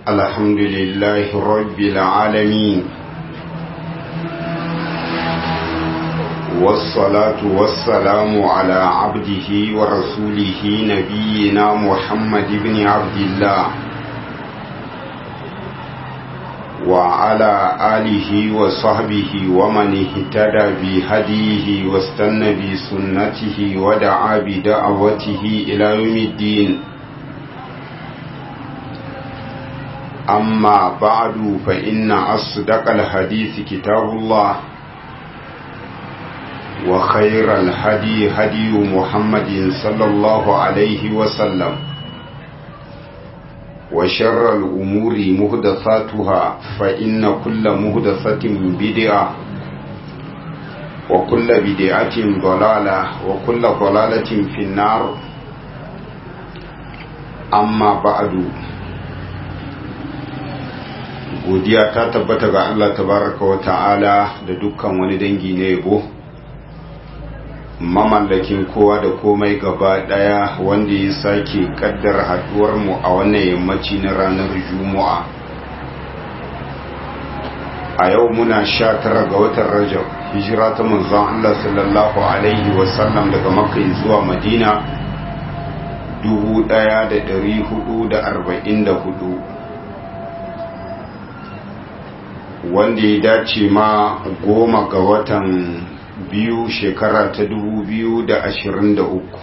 الحمد لله رب العالمين والصلاة والسلام على عبده ورسوله نبينا محمد بن عبد الله وعلى آله وصحبه ومن اهتدى بهديه واستنى بسنته ودعا بدعوته إلى يوم الدين أما بعد فإن أصدق الحديث كتاب الله وخير الهدي هدي محمد صلى الله عليه وسلم وشر الأمور مهدثاتها فإن كل مهدثة بدعة وكل بدعة ضلالة وكل ضلالة في النار أما بعد godiya ta tabbata ga Allah tabaraka wa ta'ala da dukkan wani dangi na yabo mamallakin kowa da komai gaba daya wanda ya sake kaddar haduwar mu a wannan yammaci na ranar juma'a a yau muna sha tara ga watan rajab hijira ta manzon Allah sallallahu alaihi wasallam daga makka zuwa madina 1444 wanda ya dace ma goma ga watan biyu shekara ta dubu biyu da ashirin da uku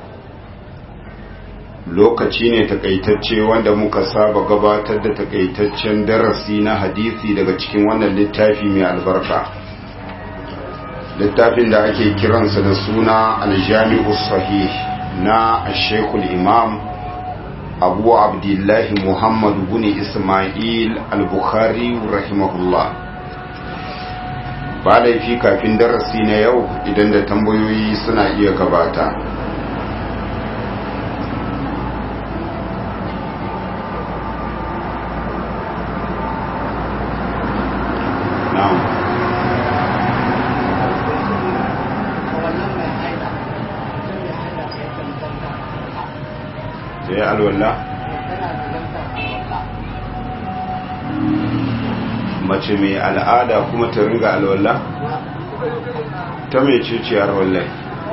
lokaci ne takaitacce wanda muka saba gabatar da takaitaccen darasi na hadisi daga cikin wannan littafi mai albarka littafin da ake kiransa da suna aljami'u sahih na ashekul imam abu abdullahi muhammad bin ismail al-bukhari rahimahullah ba laifi kafin darasi na yau idan da tambayoyi suna iya gabata ya alwala mace mai al'ada kuma ta ringa alwala ta mai ciciyar wallai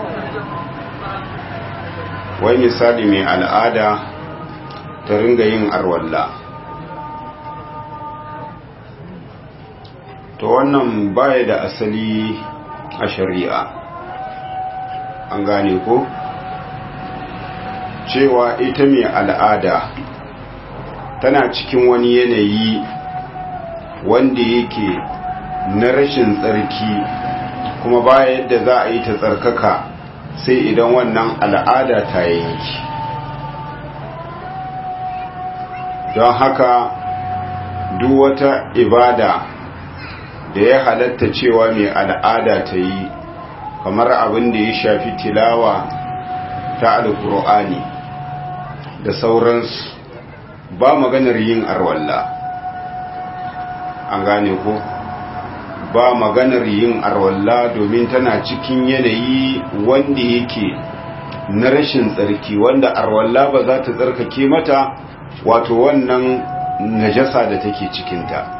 wai misali mai al'ada ta ringa yin arwalla to wannan baya da asali a shari'a an gane ko? cewa ita mai al'ada tana cikin wani yanayi wanda yake na rashin tsarki kuma ba yadda za a yi ta tsarkaka sai idan wannan al'ada ta yanki don haka duk wata ibada da ya halatta cewa mai al'ada ta yi kamar abin da ya shafi tilawa ta alkur'ani da sauransu ba maganar yin arwalla an gane ko ba maganar yin arwalla domin tana cikin yanayi wanda yake na rashin tsarki wanda arwalla ba za ta tsarkake mata wato wannan najasa da take cikinta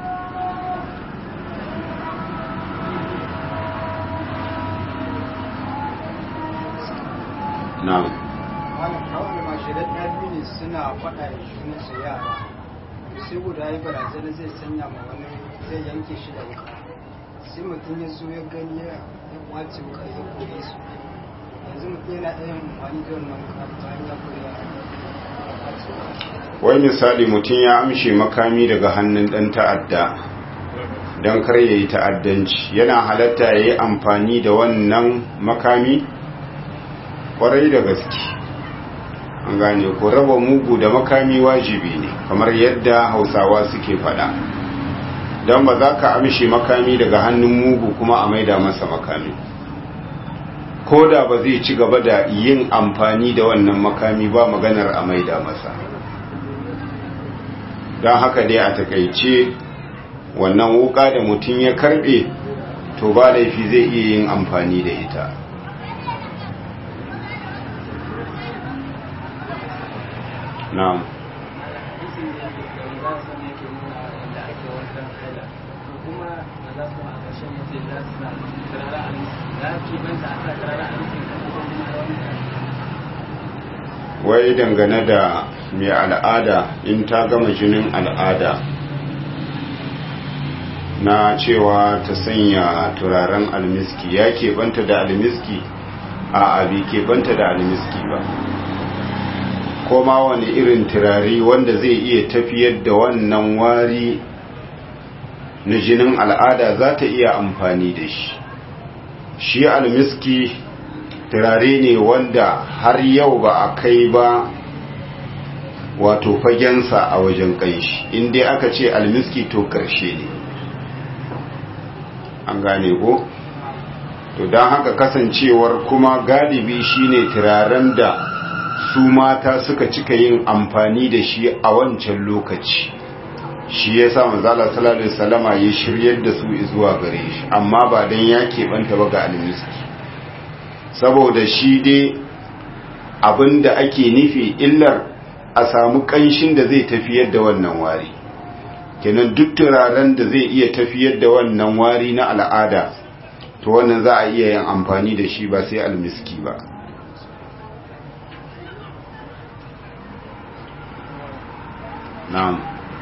na'am suna faɗa da junansu yara sai guda ya barazana zai sanya ma wani zai yanke shi da wuka sai mutum ya zo ya gani ya kwace wuka ya kore su yanzu mutum yana ɗaya amfani da wannan wuka bayan ya kore ya wai misali mutum ya amshe makami daga hannun ɗan ta'adda don kar ya yi ta'addanci yana halatta ya yi amfani da wannan makami ƙwarai da gaske an gane ko raba mugu da makami wajibi ne kamar yadda hausawa suke fada don ba za ka amshe makami daga hannun mugu kuma a maida masa makami ko da ba zai ci gaba da yin amfani da wannan makami ba maganar a maida masa don haka dai a takaice wannan wuka da mutum ya karbe to ba laifi zai iya yin amfani da ita hadisi hadisin da yake da za su ne yake nuna yadda ake wankan haila to kuma da za su a ƙarshen yace za su sa turaren alisi za ki banta a sa turaren alisi ko kuma wani wai dangane da mai al'ada in ta gama jinin al'ada na cewa ta sanya turaren almiski ya keɓanta da almiski a abi keɓanta da almiski ba koma wani irin turare wanda zai iya tafiyar da wannan wari na jinin al'ada za ta iya amfani da shi shi almiski turare ne wanda har yau ba a kai ba wato fagensa a wajen kanshi inda aka ce almiski to karshe ne an gane ko to don haka kasancewar kuma galibi shine turaren da su mata suka cika yin amfani da shi a wancan lokaci shi ya sa manzala sallallahu alaihi wasallama ya shiryar da su zuwa gare shi amma ba dan ya keɓanta ba ga almiski saboda shi dai abinda ake nufi illar a samu ƙanshin da zai tafiyar da wannan wari kenan duk turaren da zai iya tafiyar da wannan wari na al'ada to wannan za a iya yin amfani da shi ba sai almiski ba na'am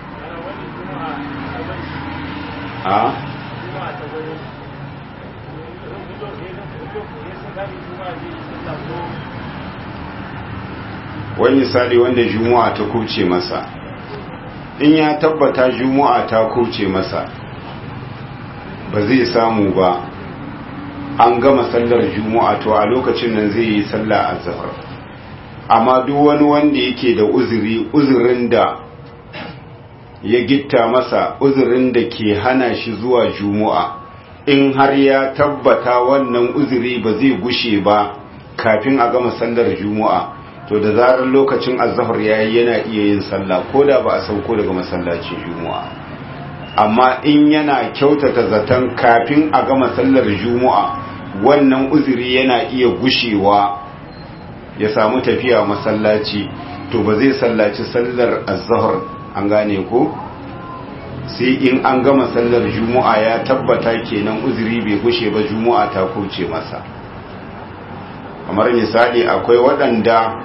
a wani misali wanda juma'a ta kuce masa in ya tabbata juma'a ta kuce masa ba zai samu ba an gama sallar juma'a to a lokacin nan zai yi sallah azhar amma duk wani wanda yake da uzuri uzurin da ya gitta masa uzurin da ke hana shi zuwa juma'a in har ya tabbata wannan uzuri ba zai gushe ba kafin a gama sallar juma'a to da zarar lokacin azhar yayi yana iya yin sallah ko da ba a sauko daga masallacin juma'a amma in yana kyautata zaton kafin a gama sallar juma'a wannan uzuri yana iya gushewa ya samu tafiya masallaci to ba zai sallaci sallar azhar an gane ko sai in an gama sallar juma'a ya tabbata kenan uzuri bai gushe ba juma'a ta kauce masa kamar misali akwai waɗanda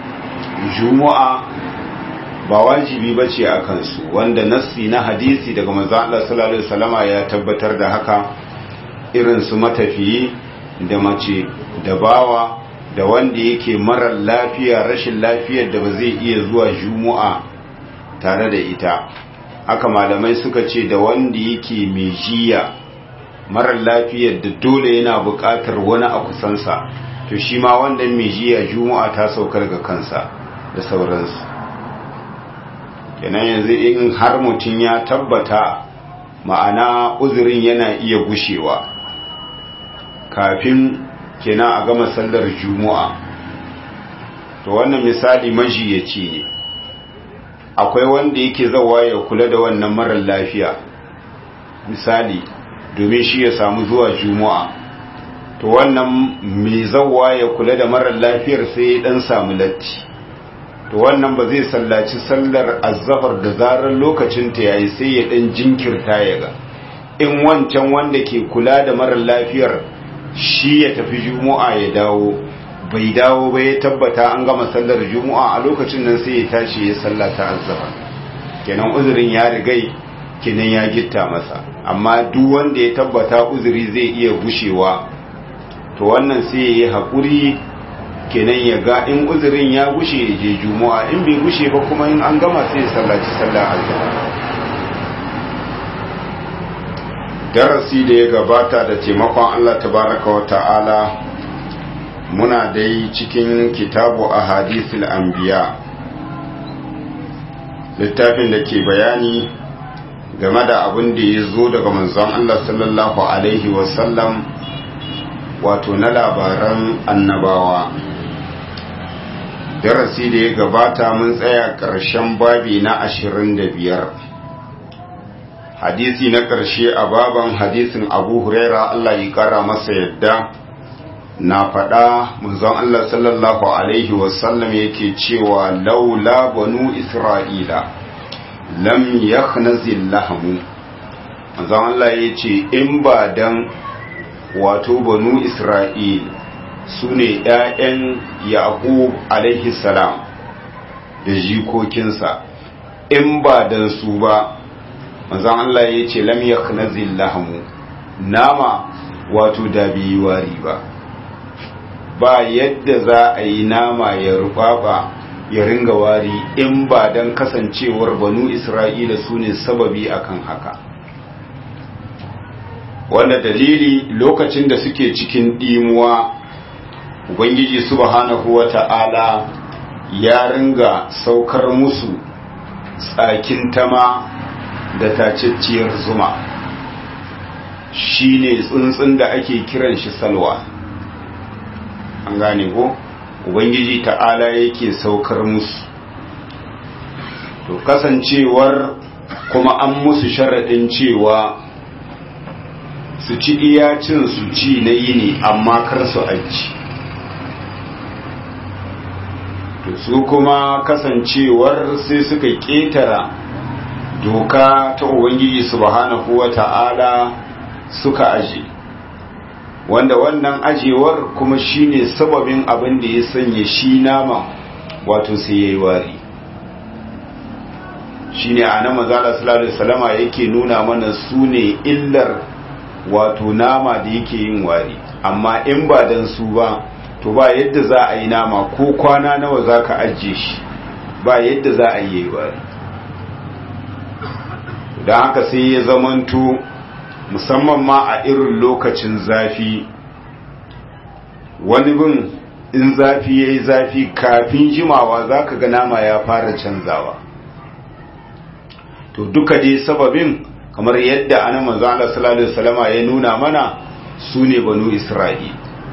juma'a ba wajibi ba ce a kansu wanda nassi na hadisi daga manzo Allah sallallahu alaihi wasallama ya tabbatar da haka irin su matafiyi da mace da bawa da wanda yake marar lafiya rashin lafiyar da ba zai iya zuwa juma'a tare da ita haka malamai suka ce da wanda yake mai jiya marar lafiyar da dole yana buƙatar wani a kusansa to shi ma wanda mai jiya juma'a ta saukar ga kansa da sauransu kenan yanzu in har mutum ya tabbata ma'ana uzurin yana iya gushewa kafin kenan a gama sallar juma'a to wannan misali majiyaci ne akwai wanda yake zawa ya kula da wannan marar lafiya misali domin shi ya samu zuwa juma'a to wannan mai zawa ya kula da marar lafiyar sai ya dan samu latti to wannan ba zai sallaci sallar azzafar da zarar lokacin ta yayi sai ya dan jinkirta ya ga in wancan wanda ke kula da marar lafiyar shi ya tafi juma'a ya dawo bai dawo ba ya tabbata an gama sallar juma'a a lokacin nan sai ya tashi ya sallata azzafar kenan uzurin ya rigai kenan ya gitta masa amma duk wanda ya tabbata uzuri zai iya gushewa to wannan sai ya yi haƙuri kenan ya ga in uzurin ya gushe ya je juma'a in bai gushe ba kuma in an gama sai ya sallaci sallar azhar darasi da ya gabata da taimakon Allah tabaraka wa ta'ala muna dai cikin kitabu a hadisul anbiya littafin da ke bayani game da abin da ya zo daga manzon Allah sallallahu alaihi wasallam wato na labaran annabawa darasi da ya gabata mun tsaya ƙarshen babi na ashirin da biyar hadisi na ƙarshe a baban hadisin abu huraira Allah ya ƙara masa yadda na faɗa manzon Allah sallallahu alaihi wasallam yake cewa laula banu isra'ila lam yakhnazil lahamu manzon Allah ya ce in ba dan wato banu Isra'il su ne ‘ya'yan Yaqub alaihi salam da jikokinsa in ba dan su ba manzon Allah ya ce lam yakhnazil lahamu nama wato da biyi wari ba ba yadda za a yi nama ya rubaba ya ringa wari in ba don kasancewar banu isra'ila su ne sababi akan haka wanda dalili lokacin da suke cikin ɗimuwa ubangiji subhanahu wa ta'ala ya ringa saukar musu tsakin tama da tacacciyar zuma shine tsuntsun da ake kiran shi salwa an gane ko ubangiji ta'ala yake saukar musu to kasancewar kuma an musu sharaɗin cewa su ci iyacin su ci na yini amma kar su aji to su kuma kasancewar sai suka ƙetara doka ta ubangiji subhanahu wa ta'ala suka aje wanda wannan ajewar kuma shine sababin abin da ya sanya shi nama wato sai yayi wari shine annabi manzala sallallahu alaihi wasallama yake nuna mana sune illar wato nama da yake yin wari amma in ba dan su ba to ba yadda za a yi nama ko kwana nawa zaka ajiye shi ba yadda za a yi wari don haka sai ya zamanto musamman ma a irin lokacin zafi wani bin in zafi ya yi zafi kafin jimawa za ka ga nama ya fara canzawa to duka dai sababin kamar yadda ana manzo Allah sallallahu alaihi wasallama ya nuna mana su ne banu Isra'il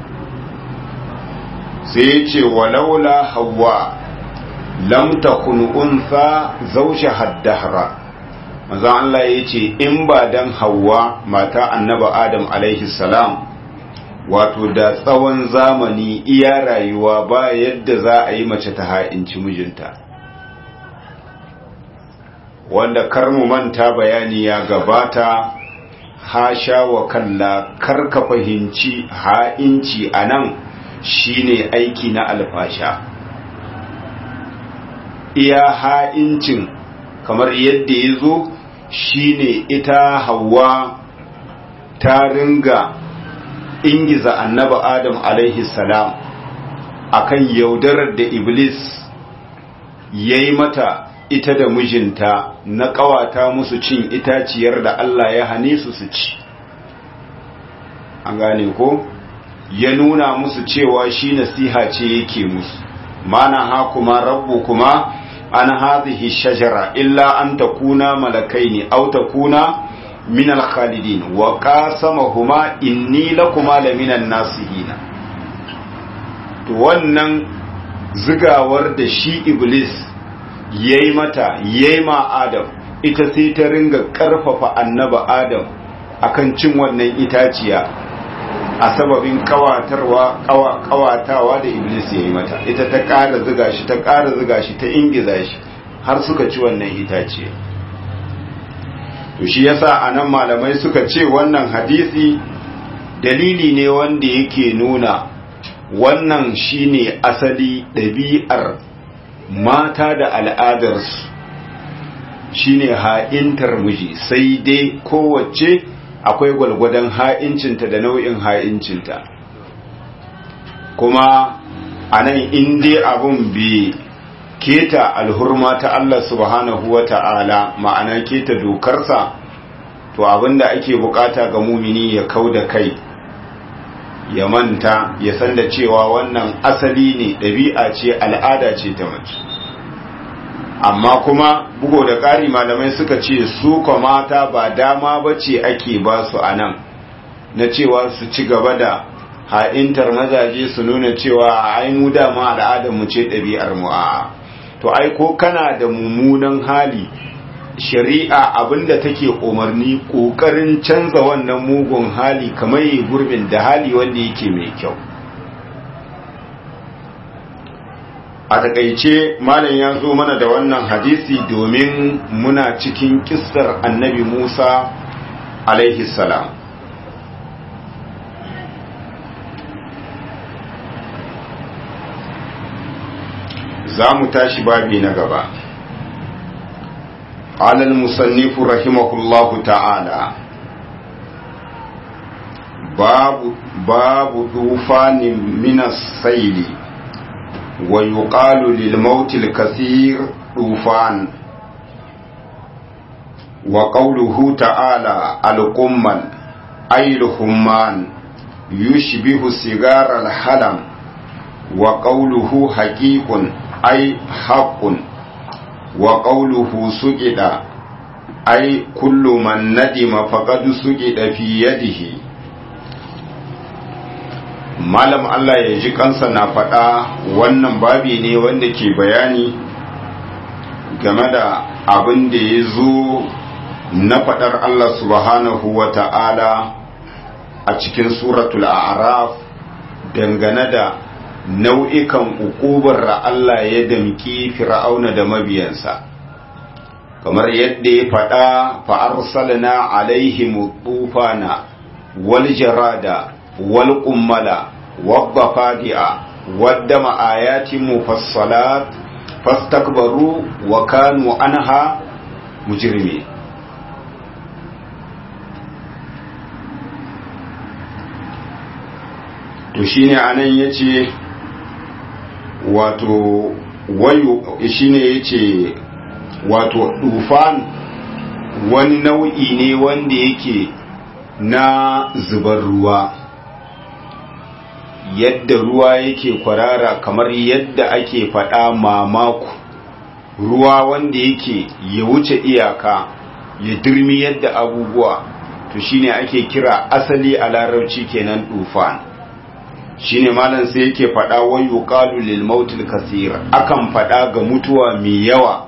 sai ya ce walaula hawa lam takun unsa zawja haddahra manzo Allah ya ce in ba dan hawa mata annaba Adam alaihi salam wato da tsawon zamani iya rayuwa ba yadda za a yi mace ta ha'inci mijinta wanda kar mu manta bayani ya gabata hasha wa kalla kar ka fahimci ha'inci a nan shine aiki na alfasha iya ha'incin kamar yadda ya zo shine ita hawa ta ringa ingiza annaba adam alaihi salam akan yaudarar da iblis ya yi mata ita da mijinta na ƙawata musu cin itaciyar da Allah ya hane su su ci an gane ko ya nuna musu cewa shi nasiha ce yake musu mana ha kuma rabbu kuma an hadhihi shajara illa an takuna malakaini aw takuna min al-khalidin wa qasamahuma inni lakuma laminan nasihina to wannan zigawar da shi iblis yayi mata yayi ma adam ita sai ta ringa karfafa annaba adam akan cin wannan itaciya a sababin kawatarwa kawatawa da iblis ya yi mata ita ta ƙara ziga shi ta ƙara ziga shi ta ingiza shi har suka ci wannan itace to shi yasa anan malamai suka ce wannan hadisi dalili ne wanda yake nuna wannan shine asali ɗabi'ar mata da al'adarsu shine ha'intar miji sai dai kowace akwai gwalgwadon ha'incinta da nau'in ha'incinta kuma a nan inda abun bi keta alhurma ta Allah subhanahu wa ta'ala ma'ana keta dokarsa to abinda ake bukata ga mumini ya kau da kai ya manta ya san da cewa wannan asali ne ɗabi'a ce al'ada ce ta mace amma kuma bugo da ƙari malamai suka ce su mata ba dama ba ce ake ba su a nan na cewa su ci gaba da ha'intar mazaje su nuna cewa ai mu dama al'adar mu ce ɗabi'ar mu a to ai ko kana da mummunan hali shari'a abinda take umarni ƙoƙarin canza wannan mugun hali kamar yi gurbin da hali wanda yake mai kyau a takaice malam ya zo mana da wannan hadisi domin muna cikin kissar annabi musa alaihi salam za mu tashi babi na gaba قال المصنف رحمه الله تعالى باب باب طوفان من السيل ويقال للموت الكثير طوفان وقوله تعالى القمل أي الهمان يشبه سيجار الحلم وقوله حقيق أي حق وقوله سجد أي كل من ندم فقد سجد في يده malam Allah ya ji kansa na faɗa wannan babi ne wanda ke bayani game da abin da ya zo na faɗar Allah subhanahu wa ta'ala a cikin suratul a'raf dangane da nau'ikan ukubar da Allah ya damki fir'auna da mabiyansa kamar yadda ya faɗa fa'arsalna alaihim tufana wal jarada wal kummala wadda fadi'a wadda ma'ayatin mufassalat fastakbaru wa kanu anha mujrimi to shine anan yace wato wayo shine yace wato dufan wani nau'i ne wanda yake na zubar ruwa yadda ruwa yake kwarara kamar yadda ake faɗa mamaku ruwa wanda yake ya wuce iyaka ya dirmi yadda abubuwa to shine ake kira asali a larabci kenan dufan shine malam sai yake faɗa wa yuqalu lil mautil kaseer akan faɗa ga mutuwa mai yawa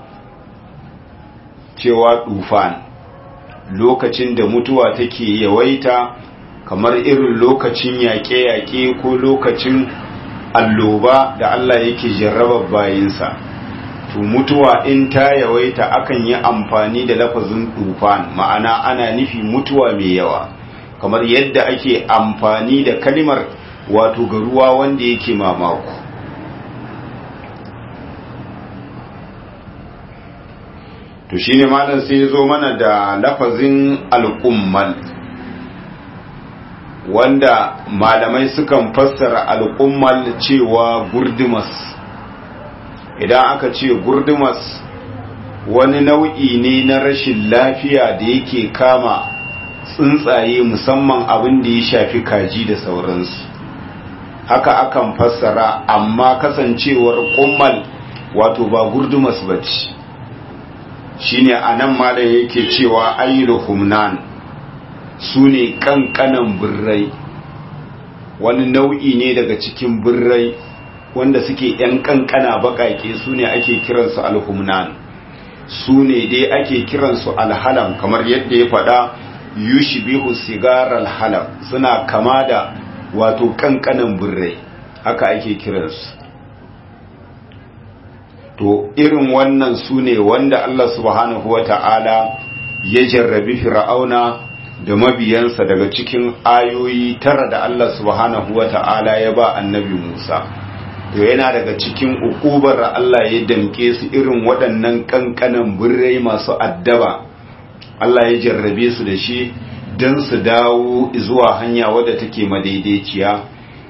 cewa dufan lokacin da mutuwa take yawaita kamar irin lokacin yaƙe-yaƙe ko lokacin alloba da Allah yake jarraba bayinsa to mutuwa in ta yawaita akan yi amfani da lafazin dufan ma'ana ana nufi mutuwa mai yawa kamar yadda ake amfani da kalimar wato ga ruwa wanda yake mamaku to shine malam sai ya zo mana da lafazin al'ummal wanda malamai sukan fassara al'ummal cewa gurdumas idan aka ce gurdumas wani nau'i ne na rashin lafiya da yake kama tsuntsaye musamman abin da ya shafi kaji da sauransu haka akan fassara amma kasancewar kummal wato ba gurdumas ba ce shine anan malam yake cewa ayyul humnan su ne kankanan birrai wani nau'i ne daga cikin birrai wanda suke yan kankana bakake su ne ake kiransu alhumnan su ne dai ake kiransu alhalam kamar yadda ya faɗa yushbihu sigar alhalam suna kama da wato kankanan birrai haka ake kiransu to irin wannan su ne wanda Allah subhanahu wa ta'ala ya jarrabi fir'auna da mabiyansa daga cikin ayoyi tara da Allah subhanahu wa ta'ala ya ba annabi Musa to yana daga cikin ukubar da Allah ya damke su irin waɗannan kankanan birrai masu addaba Allah ya jarrabe su da shi don su dawo zuwa hanya wadda take madaidaiciya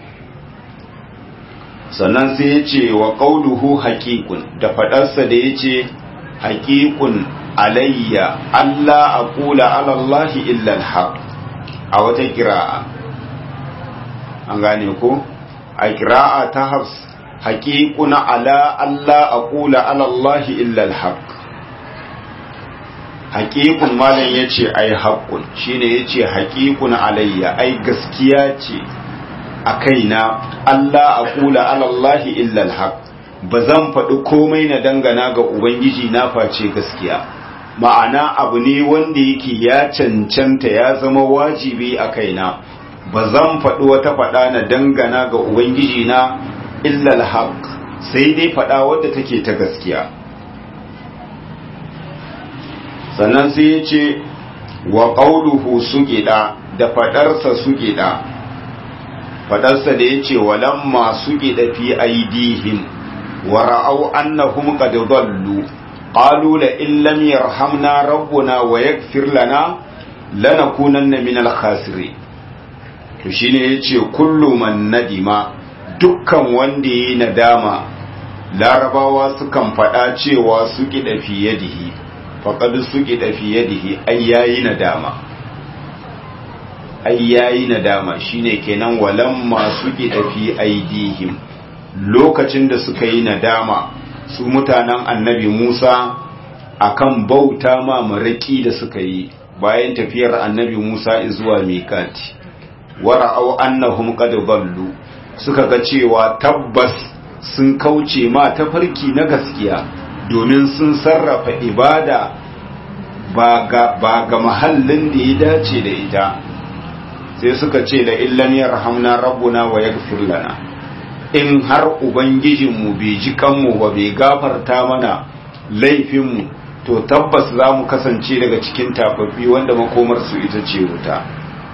sannan sai ya ce wa ƙauluhu haƙiƙun da faɗarsa da ya ce haƙiƙun alayya Allah a ƙula alallahi illal haq a wata kira'a an gane ko a kira'a ta hafs haƙiƙuna ala Allah a ƙula alallahi illal haq haƙiƙun malam ya ce ai haƙun shine ya ce haƙiƙun alayya ai gaskiya ce a kaina Allah a kula alallahi illal haq ba zan faɗi komai na dangana ga Ubangiji na face gaskiya ma'ana abu ne wanda yake ya cancanta ya zama wajibi a kaina ba zan faɗi wata faɗa na dangana ga Ubangiji na illal haq sai dai faɗa wadda take ta gaskiya sannan sai ya ce wa ƙauluhu suƙiɗa da faɗarsa suƙiɗa faɗarsa da ya ce walamma suƙiɗa fi aidihim wa ra'au annahum qad dallu qalu la in lam yarhamna rabbuna wa yaghfir lana lanakunanna minal khasirin to shine yace kullu man nadima dukkan wanda yayi nadama larabawa sukan faɗa cewa suki da fi yadihi faqad suki da fi yadihi ai yayi nadama ai yayi nadama shine kenan walamma suki da fi aidihim lokacin da suka yi nadama su mutanen annabi Musa akan bauta ma maraki da suka yi bayan tafiyar annabi Musa zuwa mikati wara'au annahum qad dallu suka ga cewa tabbas sun kauce ma tafarki na gaskiya domin sun sarrafa ibada ba ga ba ga mahallin da ya dace da ita sai suka ce la illam yarhamna rabbuna wa yaghfir lana in har ubangijinmu bai ji kanmu ba bai gafarta mana laifinmu to tabbas za mu kasance daga cikin tafaffi wanda makomarsu ita ce wuta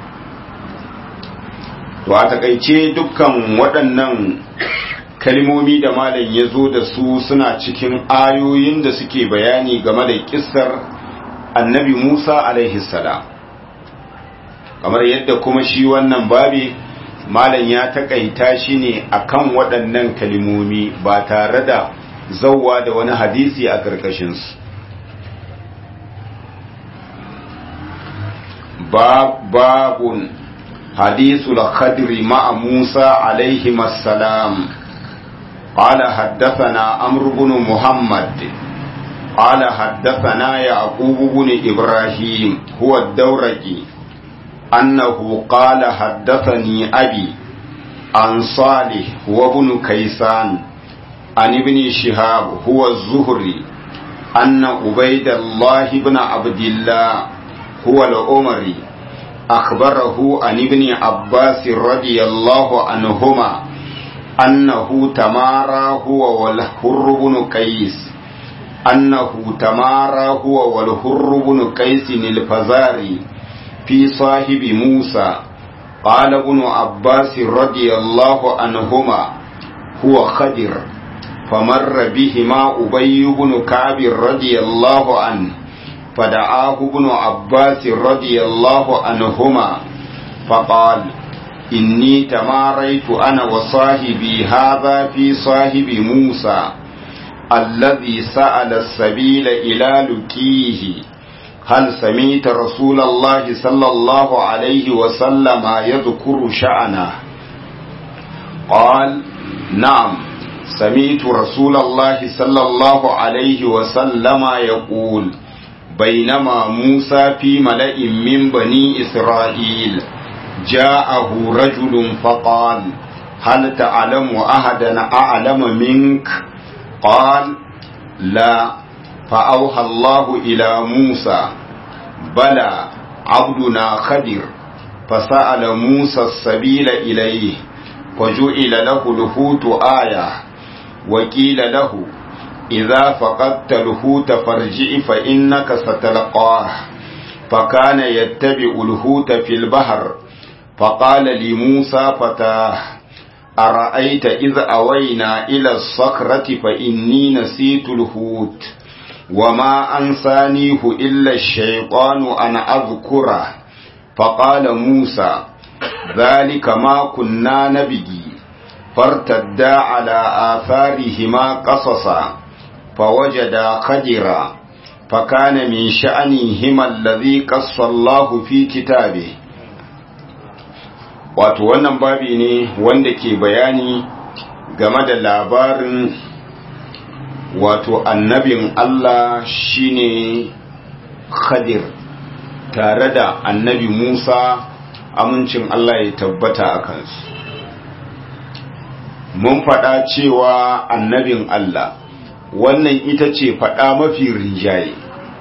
to a takaice dukkan waɗannan kalmomi da malam ya zo da su suna cikin ayoyin da suke bayani game da kissar annabi musa alaihi salam kamar yadda kuma shi wannan babi malam ya takaita shi ne akan waɗannan kalmomi ba tare da zauwa da wani hadisi a ƙarƙashinsu babun hadisul khadri ma'a musa alaihi salam قال حدثنا عمرو بن محمد قال حدثنا يعقوب بن إبراهيم هو الدورقي أنه قال حدثني أبي عن صالح وابن كيسان عن ابن شهاب هو الزهري أن عبيد الله بن عبد الله هو الأمري أخبره عن ابن عباس رضي الله عنهما أنه تمارى هو والحر بن قيس أنه تمارى هو والحر بن قيس الفزاري في صاحب موسى قال ابن عباس رضي الله عنهما هو خدر فمر بهما أبي بن كعب رضي الله عنه فدعاه ابن عباس رضي الله عنهما فقال إني تماريت أنا وصاحبي هذا في صاحب موسى الذي سأل السبيل إلى لكيه هل سميت رسول الله صلى الله عليه وسلم يذكر شأنه قال نعم سميت رسول الله صلى الله عليه وسلم يقول بينما موسى في ملأ من بني إسرائيل جاءه رجل فقال هل تعلم أحدا أعلم منك قال لا فأوحى الله إلى موسى بلى عبدنا خدر فسأل موسى السبيل إليه وجعل له الهوت آية وقيل له إذا فقدت الهوت فارجع فإنك ستلقاه فكان يتبع الهوت في البحر فقال لموسى فتاه أرأيت إذ أوينا إلى الصخرة فإني نسيت الهوت وما أنسانيه إلا الشيطان أن أذكره فقال موسى ذلك ما كنا نبغي فارتدا على آثارهما قصصا فوجدا خدرا فكان من شأنهما الذي قص الله في كتابه wato wannan babi ne wanda ke bayani game da labarin wato annabin Allah shine Khadir tare da annabi Musa amincin Allah ya tabbata a kansu mun faɗa cewa annabin Allah wannan ita ce faɗa mafi rinjaye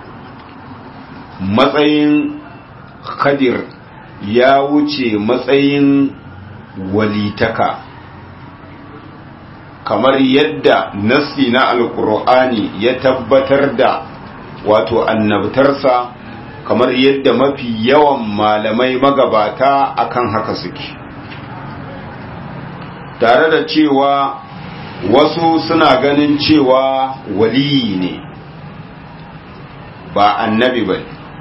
matsayin Khadir ya wuce matsayin walitaka kamar yadda nassi na alkur'ani ya tabbatar da wato annabtarsa kamar yadda mafi yawan malamai magabata akan haka suke tare da cewa wasu suna ganin cewa waliyi ne ba annabi ba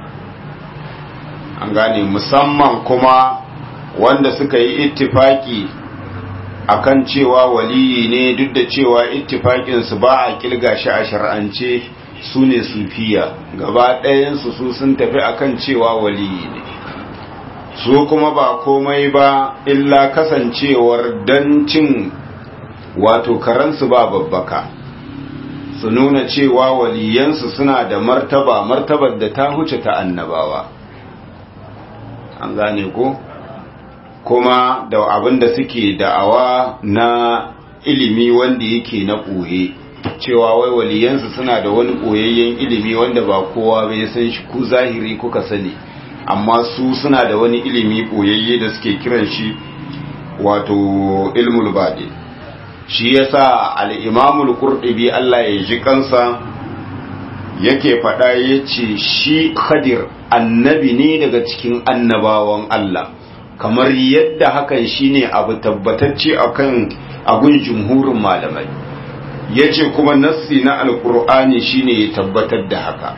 an gane musamman kuma wanda suka yi ittifaki akan cewa waliyi ne duk da cewa ittifakinsu ba a kilga shi a shar'ance su ne sufiya gaba ɗayansu su sun tafi akan cewa waliyi ne su kuma ba komai ba illa kasancewar don cin wato karansu ba babbaka su nuna cewa waliyansu suna da martaba martabar da ta huce ta annabawa an gane ko kuma da abin da suke da'awa na ilimi wanda yake na ɓoye cewa wai waliyansu suna da wani ɓoyayyen ilimi wanda ba kowa bai san shi ku zahiri kuka sani amma su suna da wani ilimi ɓoyayye da suke kiran shi wato ilmul baɗi shi yasa al-imamul qurtubi Allah ya ji kansa yake faɗa yace shi khadir annabi ne daga cikin annabawan Allah kamar yadda hakan shine abu tabbatacce akan agun jumhurin malamai yace kuma nassi na alqur'ani shine ya tabbatar da haka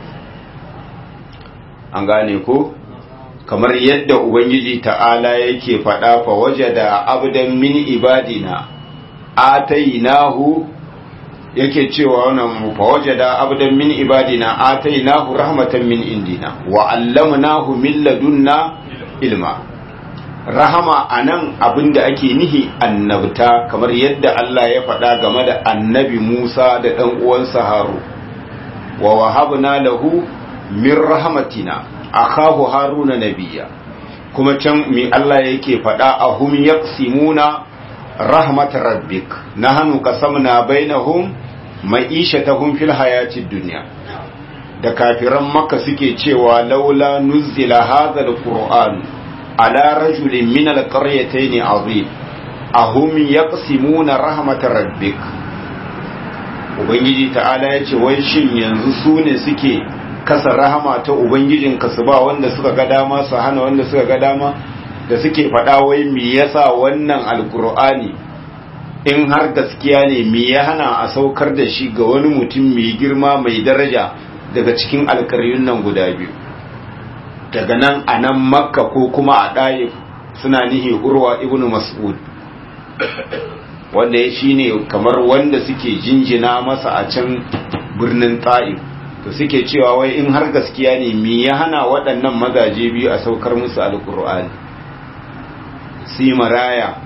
an gane ko kamar yadda ubangiji ta'ala yake faɗa fa wajada abdan min ibadina atainahu yake cewa wannan fa wajada abdan min ibadina atainahu rahmatan min indina wa allamnahu min ladunna ilma rahama anan abinda ake nihi annabta kamar yadda Allah ya faɗa game da annabi Musa da ɗan uwansa Haru wa wahabna lahu min rahmatina akahu haruna nabiyya kuma can mi Allah yake faɗa ahum yaqsimuna rahmat rabbik nahnu qasamna bainahum ma'ishatahum fil hayatid dunya da kafiran makka suke cewa laula nuzila hadha alquran ala rajulin min alqaryatayn azim ahum yaqsimuna rahmat rabbik ubangiji ta'ala yace wai shin yanzu su ne suke kasa rahama ta ubangijinka su ba wanda suka ga dama su hana wanda suka ga dama da suke faɗa wai me yasa wannan alkur'ani in har gaskiya ne me ya hana a saukar da shi ga wani mutum mai girma mai daraja daga cikin alkaryun nan guda biyu daga nan a nan makka ko kuma a ɗaya suna nihi urwa ibnu mas'ud wanda ya shine kamar wanda suke jinjina masa a can birnin ta'if to suke cewa wai in har gaskiya ne me ya hana waɗannan mazaje biyu a saukar musu alkur'ani si maraya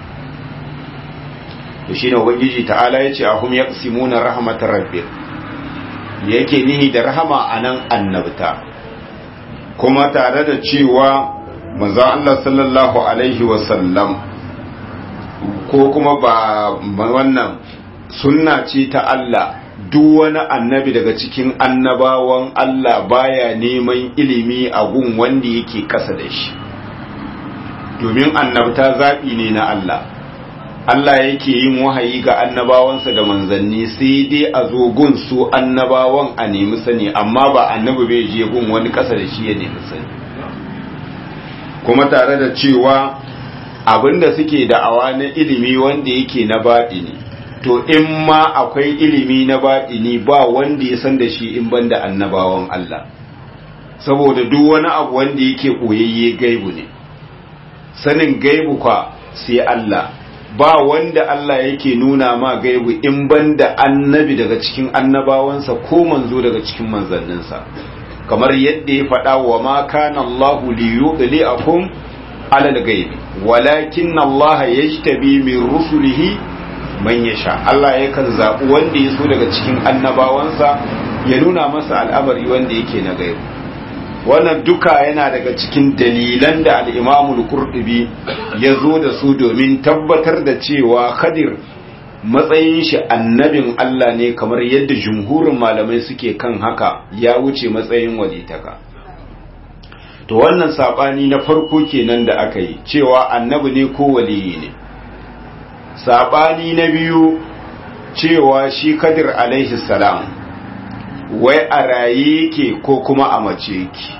to shine ubangiji ta'ala yace ahum yaqsimuna rahmatar rabbik yake nihi da rahama anan annabta kuma tare da cewa manzo Allah sallallahu alaihi wasallam ko kuma ba wannan sunna ce ta Allah duk wani annabi daga cikin annabawan Allah baya neman ilimi a gun wanda yake kasa da shi domin annabta zaɓi ne na Allah Allah yake yin wahayi ga annabawansa da manzanni sai dai a zo gun su annabawan a nemi sani amma ba annabi bai je gun wani kasa da shi ya nemi sani kuma tare da cewa abinda suke da'awa na ilimi wanda yake na baɗi ne to in ma akwai ilimi na baɗini ba wanda ya san da shi in banda annabawan Allah saboda duk wani abu wanda yake koyayye gaibu ne sanin gaibu kwa sai Allah ba wanda Allah yake nuna ma gaibu in banda annabi daga cikin annabawansa ko manzo daga cikin manzanninsa kamar yadda ya faɗa wa ma kana Allahu li yudli'akum ala al-ghaibi walakin Allah yajtabi min rusulihi man ya sha Allah yakan zaɓi wanda ya so daga cikin annabawansa ya nuna masa al'amari wanda yake na gaibu wannan duka yana daga cikin dalilan da al'imamul kurɗubi ya zo da su domin tabbatar da cewa khadir matsayin shi annabin Allah ne kamar yadda jumhurin malamai suke kan haka ya wuce matsayin walitaka to wannan saɓani na farko kenan da aka yi cewa annabi ne ko waliyi ne saɓani na biyu cewa shi kadir alaihi salam wai a raye yake ko kuma a mace yake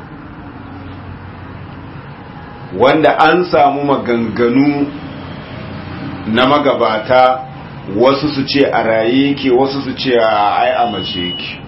wanda an samu maganganu na magabata wasu su ce a raye yake wasu su ce a ai a mace yake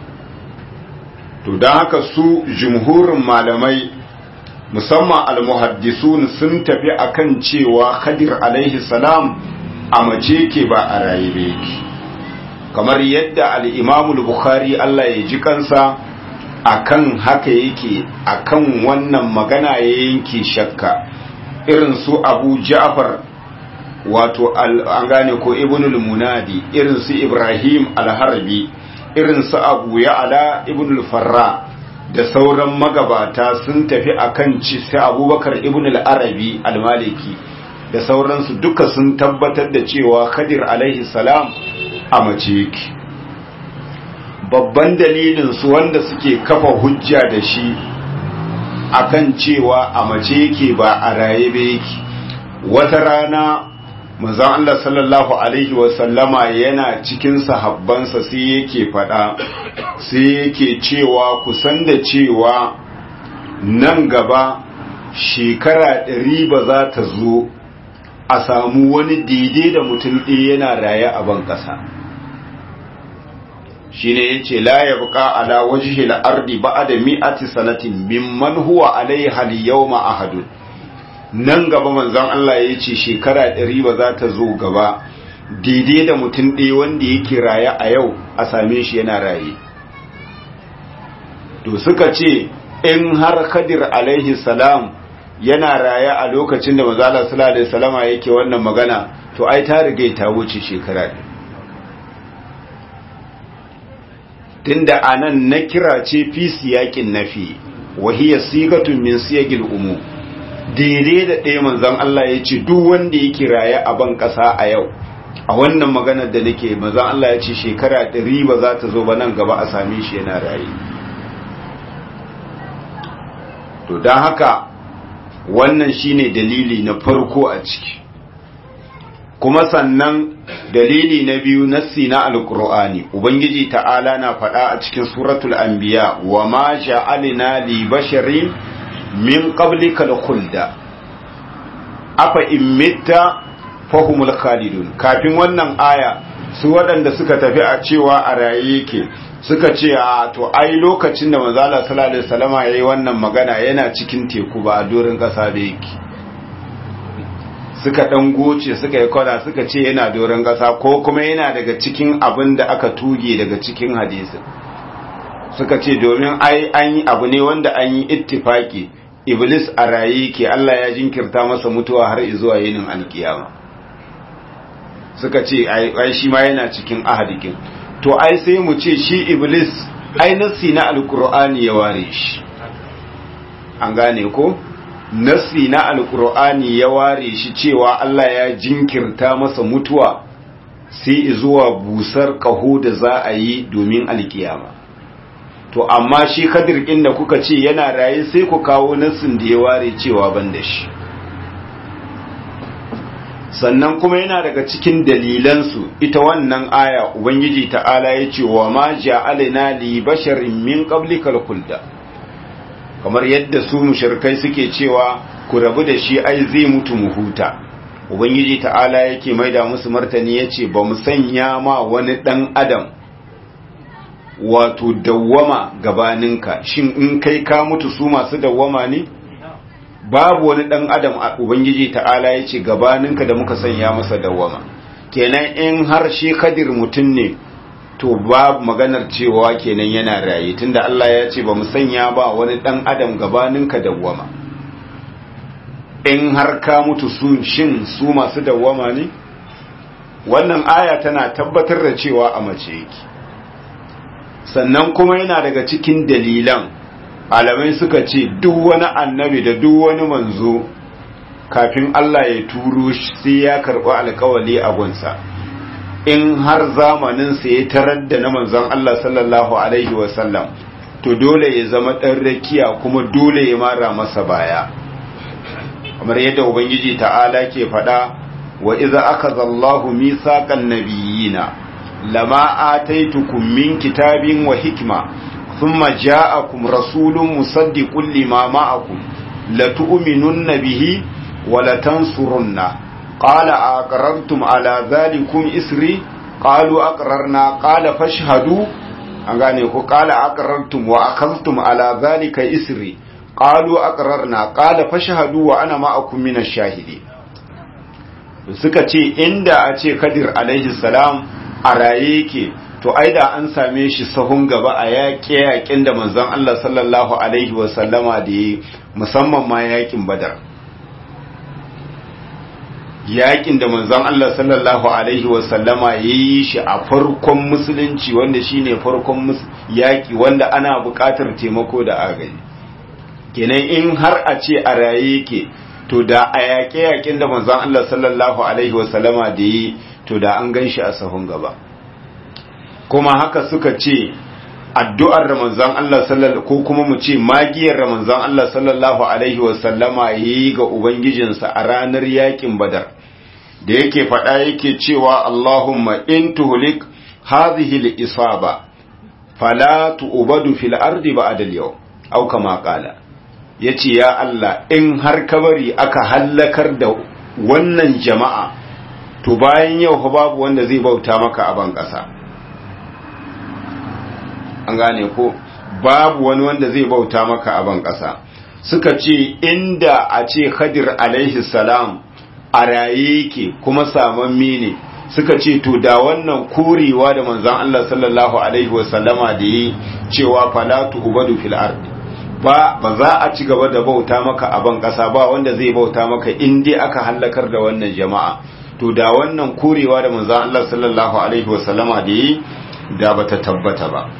to don haka su jumhurin malamai musamman almuhaddisun sun tafi akan cewa khadir alaihi salam a mace yake ba a raye ba yake kamar yadda al'imamul bukhari Allah ya ji kansa akan haka yake akan wannan magana ya yanke shakka irin su abu ja'far wato an gane ko ibnul munadi irin su ibrahim al-harbi irin su abu ya'ala ibnul farra da sauran magabata sun tafi akan ci sai abubakar ibnul arabi al-maliki da sauransu duka sun tabbatar da cewa khadir alaihi salam a mace yake babban dalilin su wanda suke kafa hujja da shi akan cewa a mace yake ba a raye ba yake wata rana manzon Allah sallallahu alaihi wasallama yana cikin sahabbansa sai yake fada sai yake cewa kusan da cewa nan gaba shekara ɗari ba za ta zo a samu wani daidai da mutum ɗaya yana raye a ban ƙasa shi ne ya ce la ya buƙa ala wajihi la'ardi ba da mi'ati sanatin mimman huwa alaiha liyawma ahadun nan gaba manzon Allah ya ce shekara ɗari ba za ta zo gaba daidai da mutum ɗaya wanda yake raye a yau a same shi yana raye to suka ce in har kadir alaihi salam yana raye a lokacin da manzala sallallahu alaihi salama yake wannan magana to ai ta riga ta wuce shekara ɗin tunda anan na kira ce fi siyakin nafi wahiya sigatun min siyagil umu daidai da ɗaya manzon Allah ya ce duk wanda yake raye a ban ƙasa a yau a wannan maganar da nake manzon Allah ya ce shekara ɗari ba za ta zo ba nan gaba a same shi yana raye to don haka wannan shine dalili na farko a ciki kuma sannan dalili na biyu nassi na alkur'ani ubangiji ta'ala na faɗa a cikin suratul anbiya wa ma ja'alna li basharin min qablika al-khulda afa in mitta fahumul khalidun kafin wannan aya su waɗanda suka tafi a cewa a raye yake suka ce a to ai lokacin da manzo Allah sallallahu alaihi wasallama yayi wannan magana yana cikin teku ba a dorin kasa da yake suka dan goce suka yi kwana suka ce yana doron kasa ko kuma yana daga cikin abin da aka tuge daga cikin hadisin suka ce domin ai an yi abu ne wanda an yi ittifaki iblis a raye ke Allah ya jinkirta masa mutuwa har zuwa yinin alkiyama suka ce ai shi ma yana cikin ahadikin to ai sai mu ce shi iblis ai nassi na alkur'ani ya ware shi an gane ko nassi na alkur'ani ya ware shi cewa Allah ya jinkirta masa mutuwa sai zuwa busar kaho da za a yi domin alkiyama to amma shi kadir da kuka ce yana raye sai ku kawo nassin da ya ware cewa ban da shi sannan kuma yana daga cikin dalilansu ita wannan aya ubangiji ta'ala ya ce wa ma ja'alna li basharin min qablikal khulda kamar yadda su mushrikai suke cewa ku rabu da shi ai zai mutu mu huta ubangiji ta'ala yake maida musu martani yace ba mu sanya ma wani dan adam wato dawwama gabaninka shin in kai ka mutu su masu dawwama ne babu wani dan adam a ubangiji ta'ala ya ce gabaninka da muka sanya masa dawwama kenan in har shi kadir mutum ne to babu maganar cewa kenan yana raye tunda Allah ya ce ba mu sanya ba wani dan adam gabaninka dawwama in har ka mutu su shin su masu dawwama ne wannan aya tana tabbatar da cewa a mace yake sannan kuma yana daga cikin dalilan malamai suka ce duk wani annabi da duk wani manzo kafin Allah ya turo shi sai ya karɓi alkawali a gunsa in har zamaninsa ya tarar da na manzon Allah sallallahu alaihi wasallam to dole ya zama ɗan rakiya kuma dole ya mara masa baya kamar yadda ubangiji ta'ala ke faɗa wa idza akhadha Allahu mithaqan nabiyina lama ataitukum min kitabin wa hikma thumma ja'akum rasulun musaddiqun lima ma'akum latu'minunna bihi wa latansurunna qala aqrartum ala dhalikum isri qalu aqrarna qala fashhadu an gane ku qala aqrartum wa akhadhtum ala dhalika isri qalu aqrarna qala fashhadu wa ana ma'akum minash shahidi suka ce inda a ce kadir alaihi salam a raye yake to ai da an same shi sahun gaba a yaƙe yaƙin da manzon Allah sallallahu alaihi wa sallama da yi musamman ma yaƙin badar yaƙin da manzon Allah sallallahu alaihi wa sallama yayi shi a farkon musulunci wanda shine farkon yaƙi wanda ana buƙatar taimako da agaji kenan in har a ce a raye yake to da a yaƙe-yaƙin da manzon Allah sallallahu alaihi wasallama da yi to da an gan shi a sahun gaba kuma haka suka ce addu'ar da manzon Allah sallallahu ko kuma mu ce magiyar da manzon Allah sallallahu alaihi wasallama yayi ga ubangijinsa a ranar yaƙin badar da yake faɗa yake cewa Allahumma in tuhlik hadhihi al-isaba fala tu'badu fil ardi ba'da al-yawm aw kama qala ya ce ya Allah in har kabari aka hallakar da wannan jama'a to bayan yau fa babu wanda zai bauta maka a ban ƙasa an gane ko babu wani wanda zai bauta maka a ban ƙasa suka ce inda a ce khadir alaihi salam a raye yake kuma samammi ne suka ce to da wannan korewa da manzon Allah sallallahu alaihi wasallama da yi cewa falatu ubadu fil ardi ba ba za a ci gaba da bauta maka a ban ƙasa ba wanda zai bauta maka in dai aka hallakar da wannan jama'a to da wannan korewa da manzon Allah sallallahu alaihi wasallama da yi da bata tabbata ba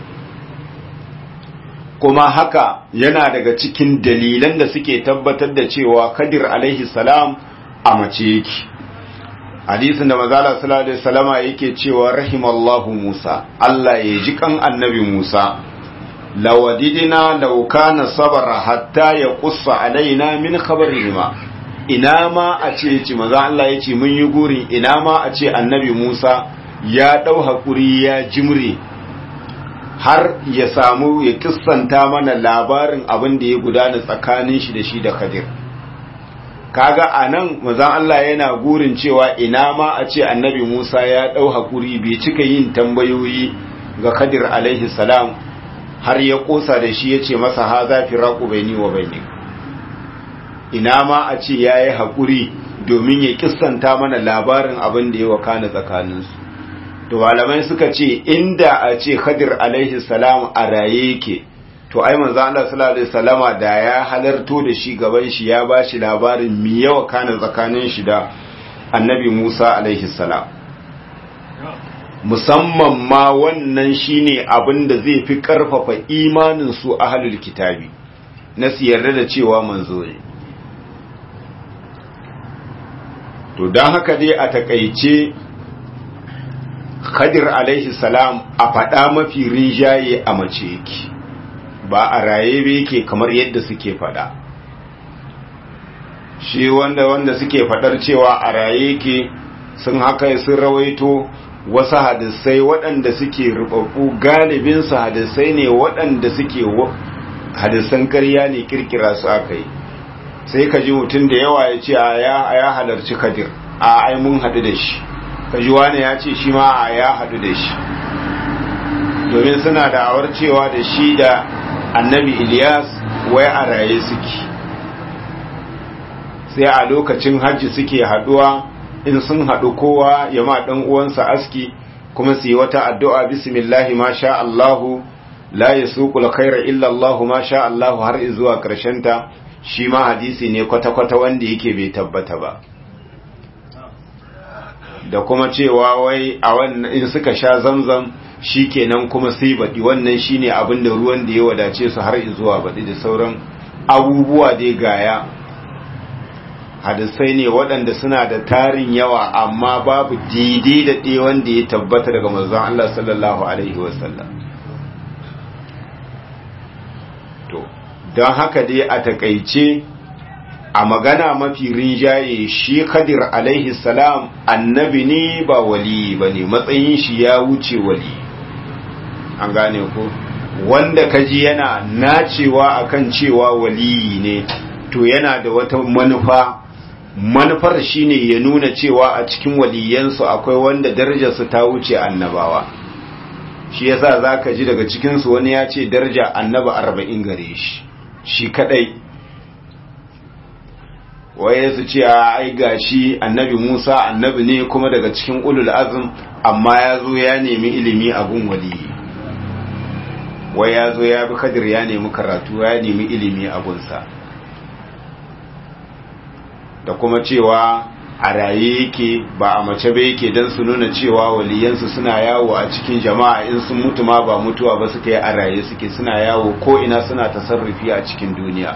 kuma haka yana daga cikin dalilan da suke tabbatar da cewa Kadir alaihi salam a mace yake hadisin da manzala sallallahu alaihi wasallama yake cewa rahimallahu Musa Allah ya ji kan annabi Musa lawadidina law kana sabara hatta ya qussa alaina min khabarihima ina ma a ce ci maza Allah ya ce mun yi gurin ina ma a ce annabi Musa ya dau hakuri ya jimre har ya samu ya kissanta mana labarin abin da ya gudana tsakanin shi da shi da Khadir kaga anan manzon Allah yana gurin cewa ina ma a ce annabi Musa ya dau hakuri bai cika yin tambayoyi ga Khadir alaihi salam har ya kosa da shi yace masa ha za fi raqu baini wa baini ina ma a ce yayi hakuri domin ya kissanta mana labarin abin da ya wakana tsakaninsu to malamai suka ce inda a ce Khadir alaihi salam a raye yake to ai manzo Allah sallallahu alaihi wasallama da ya halarto da shi gaban shi ya bashi labarin mi yawa kana tsakanin shi da Annabi Musa alaihi salam musamman ma wannan shine abin da zai fi karfafa imanin su ahlul kitabi na su yarda da cewa manzo ne to dan haka dai a takaice Khadir alaihi salam a faɗa mafi rinjaye a mace yake ba a raye ba yake kamar yadda suke faɗa shi wanda wanda suke faɗar cewa a raye yake sun haka sun rawaito wasu hadisai waɗanda suke rubabbu galibin su hadisai ne waɗanda suke hadisan ƙarya ne kirkira su aka yi sai ka ji mutum da yawa ya ce a ya halarci kadir a ai mun haɗu da shi kaji wani ya ce shi ma a ya haɗu da shi domin suna da awar cewa da shi da annabi Ilyas wai a raye suke sai a lokacin hajji suke haɗuwa in sun haɗu kowa ya ma ɗan uwansa aski kuma su yi wata addu'a bismillahi ma sha Allahu la yasuqul khaira illa Allahu ma sha Allahu har zuwa ta shi ma hadisi ne kwata-kwata wanda yake bai tabbata ba da kuma cewa wai a wannan in suka sha zamzam shikenan kuma sai baɗi wannan shine abin da ruwan da ya wadace su har zuwa baɗi da sauran abubuwa dai gaya hadisai ne waɗanda suna da tarin yawa amma babu daidai da ɗaya wanda ya tabbata daga manzon Allah sallallahu alaihi wasallam to don haka dai a takaice a magana mafi rinjaye shi kadir alaihi salam annabi ne ba wali ba ne matsayin shi ya wuce wali an gane ko wanda kaji yana nacewa akan cewa waliyi ne to yana da wata manufa manufar shine ya nuna cewa a cikin waliyansu akwai wanda darajarsu ta wuce annabawa shi yasa zaka ji daga cikinsu wani ya ce daraja annaba arba'in gare shi shi kadai waye su ce a ai gashi annabi Musa annabi ne kuma daga cikin ulul azm amma ya zo ya nemi ilimi a gun waliyi wai ya zo ya bi kadir ya nemi karatu ya nemi ilimi a gunsa da kuma cewa a raye yake ba a mace ba yake don su nuna cewa waliyansu suna yawo a cikin jama'a in sun mutu ma ba mutuwa ba suka yi a raye suke suna yawo ko ina suna tasarrufi a cikin duniya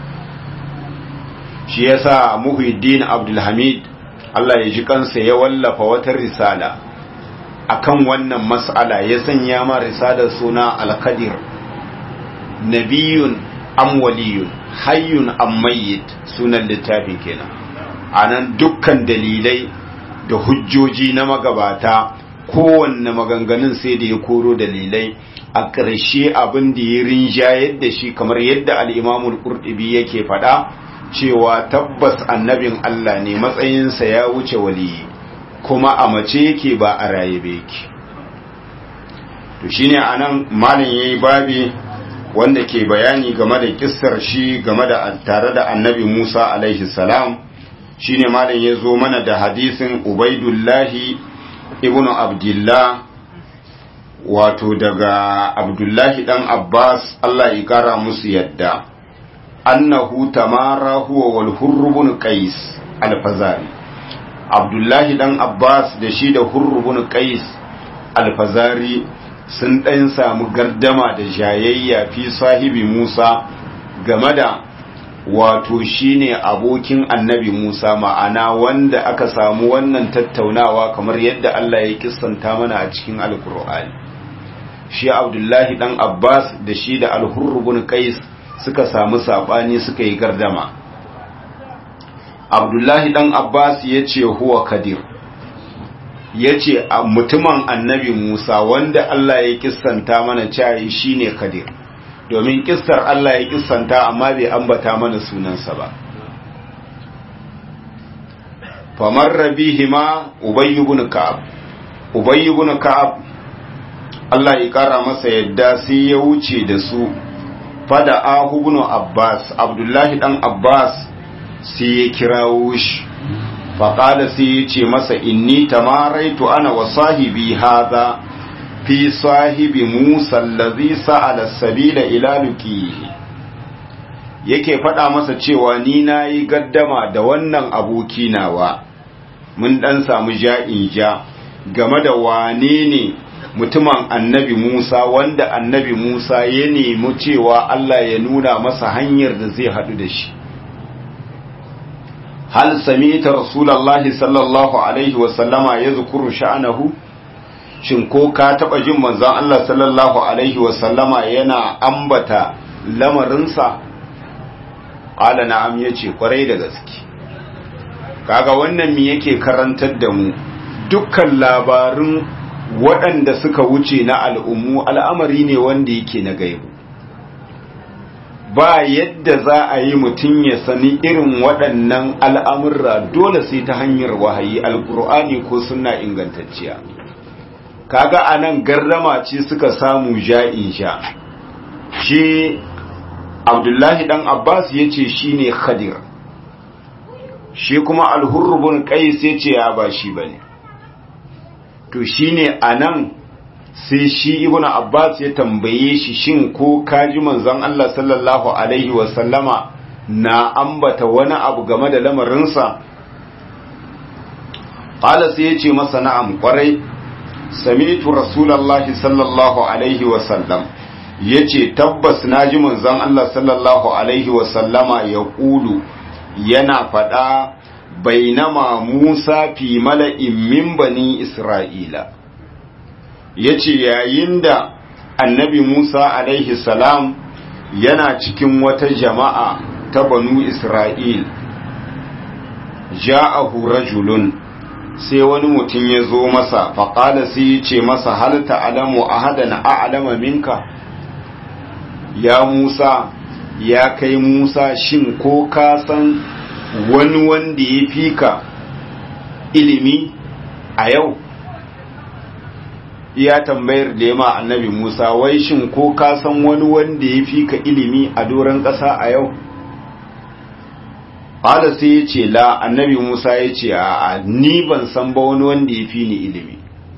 shi yasa muhiddin abdulhamid Allah ya ji kansa ya wallafa wata risala akan wannan mas'ala ya sanya ma risalar suna al-qadir nabiyun am waliyun hayyun am mayyit sunan littafi kenan anan dukkan dalilai da hujjoji na magabata kowanne maganganun sai da ya koro dalilai a ƙarshe abin da ya rinjayar da shi kamar yadda al-imamul qurtubi yake faɗa cewa tabbas annabin Allah ne matsayinsa ya wuce waliyi kuma a mace yake ba a raye ba yake to shine anan malam yayi babi wanda ke bayani game da kissar shi game da tare da annabi Musa alaihi salam shine malam ya zo mana da hadisin Ubaidullahi ibn Abdullah wato daga Abdullahi dan Abbas Allah ya kara musu yadda annahu tamara huwa wal hurr ibn qais al-fazari abdullahi dan abbas da shi da hurr ibn qais al-fazari sun dan samu gardama da jayayya fi sahibi musa game da wato shine abokin annabi musa ma'ana wanda aka samu wannan tattaunawa kamar yadda Allah ya kissanta mana a cikin alkur'ani shi abdullahi dan abbas da shi da al-hurr ibn qais suka samu saɓani suka yi gardama abdullahi ɗan abbas ya ce huwa kadir ya ce mutumin annabi musa wanda allah ya kissanta mana cayi shine kadir domin kissar allah ya kissanta amma bai ambata mana sunansa ba famar rabihima ubayyu bin ka'ab ubayyu bin ka'ab allah ya kara masa yadda sai ya wuce da su fada ahubnu abbas abdullahi dan abbas sai ya kirawo shi faƙada sai ya ce masa inni tamaraitu ana wa sahibi haza fi sahibi musa allazi sa'ala sabila ila luqihi yake faɗa masa cewa ni nayi gaddama da wannan aboki nawa mun dan samu ja'in ja game da wane ne mutumin annabi Musa wanda annabi Musa ya nemi cewa Allah ya nuna masa hanyar da zai haɗu da shi. Hal samita Rasulallahi sallallahu Alaihi wasallama ya zukuru sha'anahu? Shin ko ka taɓa jin manzan Allah sallallahu Alaihi wasallama yana ambata lamarinsa? Ƙala na'am ya ce ƙwarai da gaske. Kaga wannan mi yake karantar da mu dukkan labarin waɗanda suka wuce na al'ummu al'amari ne wanda yake na gaibu ba yadda za a yi mutum ya sani irin waɗannan al'amurra dole sai ta hanyar wahayi alƙur'ani ko suna ingantacciya kaga a nan garrama ce suka samu ja'in sha shi abdullahi ɗan abbas ya ce shi ne khadir shi kuma alhurrubun ƙais ya ce ya ba shi ba ne to shine anan sai shi ibnu abbas ya tambaye shi shin ko kaji manzon Allah sallallahu alaihi wasallama na ambata wani abu game da lamarinsa qala sai ya ce masa na'am kwarai sami'tu rasulullahi sallallahu alaihi wasallam yace tabbas naji manzon Allah sallallahu alaihi wasallama ya kulu yana fada bainama Musa fi mala'in min bani Isra'ila, ya ce yayin da annabi Musa alaihi salam yana cikin wata jama'a ta banu Isra'il, ja'ahu rajulun sai wani mutum ya zo masa faƙala sai ya ce masa hal ta'alamu ahadan a'lama minka ya Musa ya kai Musa shin ko ka san wani wanda ya fi ka ilimi a yau ya tambayar da yama annabi Musa wai shin ko ka san wani wanda ya fi ka ilimi a doron ƙasa a yau Ƙada sai ya ce la annabi Musa ya ce a ni ban san ba wani wanda ya fi ni ilimi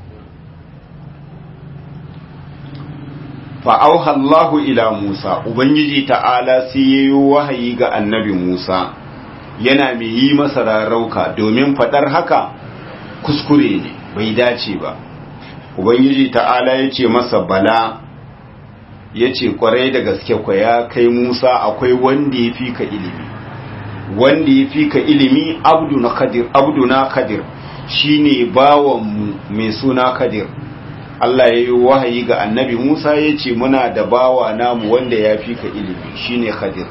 fa'auhallahu ila Musa Ubangiji ta'ala sai ya yi wahayi ga annabi Musa yana mai yi masa rarauka domin faɗar haka kuskure ne bai dace ba Ubangiji ta'ala ya ce masa bala ya ce kwarai da gaske kwa ya kai Musa akwai wanda ya fi ka ilimi wanda ya fi ka ilimi abdu na kadir abdu na kadir shine bawan mai suna kadir Allah ya yi wahayi ga annabi Musa ya ce muna da bawa namu wanda ya fi ka ilimi shine kadir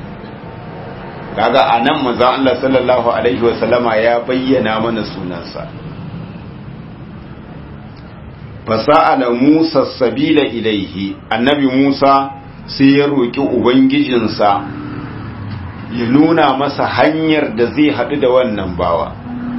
kaga a nan mazan Allah sallallahu alaihi wasallama ya bayyana mana sunansa fasa'ala Musa sabila ilaihi annabi Musa sai ya roƙi ubangijinsa ya nuna masa hanyar da zai haɗu da wannan bawa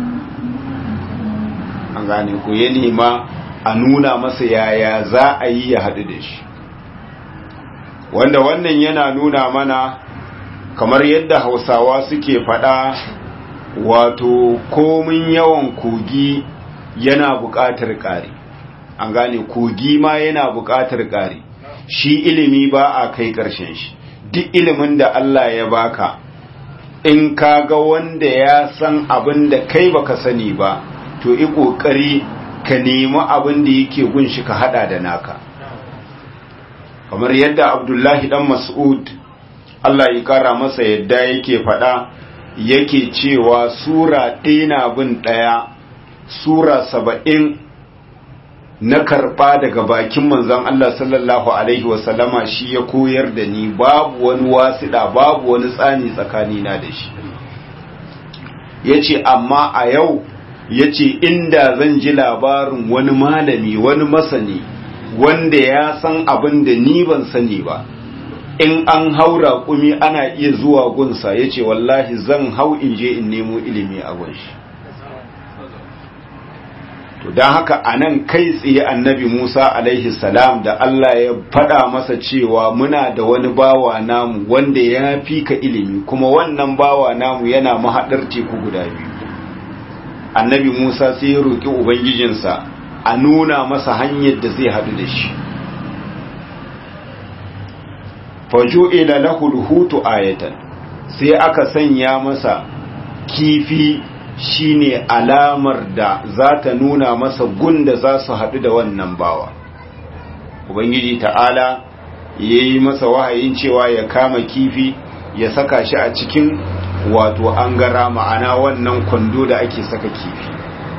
an gane ku ya nema a nuna masa yaya za a yi ya haɗu da shi wanda wannan yana nuna mana kamar yadda hausawa suke faɗa wato komin yawan kogi yana buƙatar ƙari an gane kogi ma yana buƙatar ƙari shi ilimi ba a kai ƙarshen shi duk ilimin da Allah ya baka in ka ga wanda ya san abin da kai baka sani ba to yi ƙoƙari ka nemi abin da yake gunshi ka hada da naka kamar yadda abdullahi dan mas'ud Allah ya kara masa yadda yake faɗa yake cewa sura ɗaya na bin ɗaya sura saba'in na karɓa daga bakin manzon Allah sallallahu Alaihi wasallama shi ya koyar da ni babu wani wasiɗa babu wani tsani tsakanina da shi ya ce amma a yau ya ce inda zan ji labarin wani malami wani masani wanda ya san abin da ni ban sani ba in an haura kumi ana iya zuwa gunsa ya ce wallahi zan hau in je in nemo ilimi a gunshi to don haka a nan kai tsaye annabi musa alaihi salam da allah ya faɗa masa cewa muna da wani bawa namu wanda ya fi ka ilimi kuma wannan bawa namu yana mahaɗar teku guda biyu annabi musa sai ya roƙi ubangijinsa a nuna masa hanyar da zai haɗu da shi fajo ila lahul hutu ayatan sai aka sanya masa kifi shine alamar da za ta nuna masa gunda za su haɗu da wannan bawa ubangiji ta'ala ya yi masa wahayin cewa ya kama kifi ya saka shi a cikin wato an gara ma'ana wannan kwando da ake saka kifi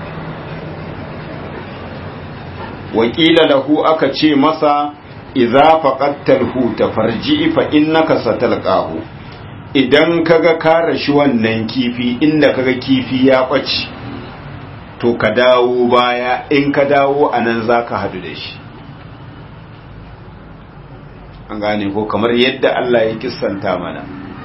wakila lahu aka ce masa idza faqattal huta farji fa innaka satalqahu idan kaga ka rashi wannan kifi inda kaga kifi ya ɓace to ka dawo baya in ka dawo a nan za ka hadu da shi an gane ko kamar yadda Allah ya kissanta mana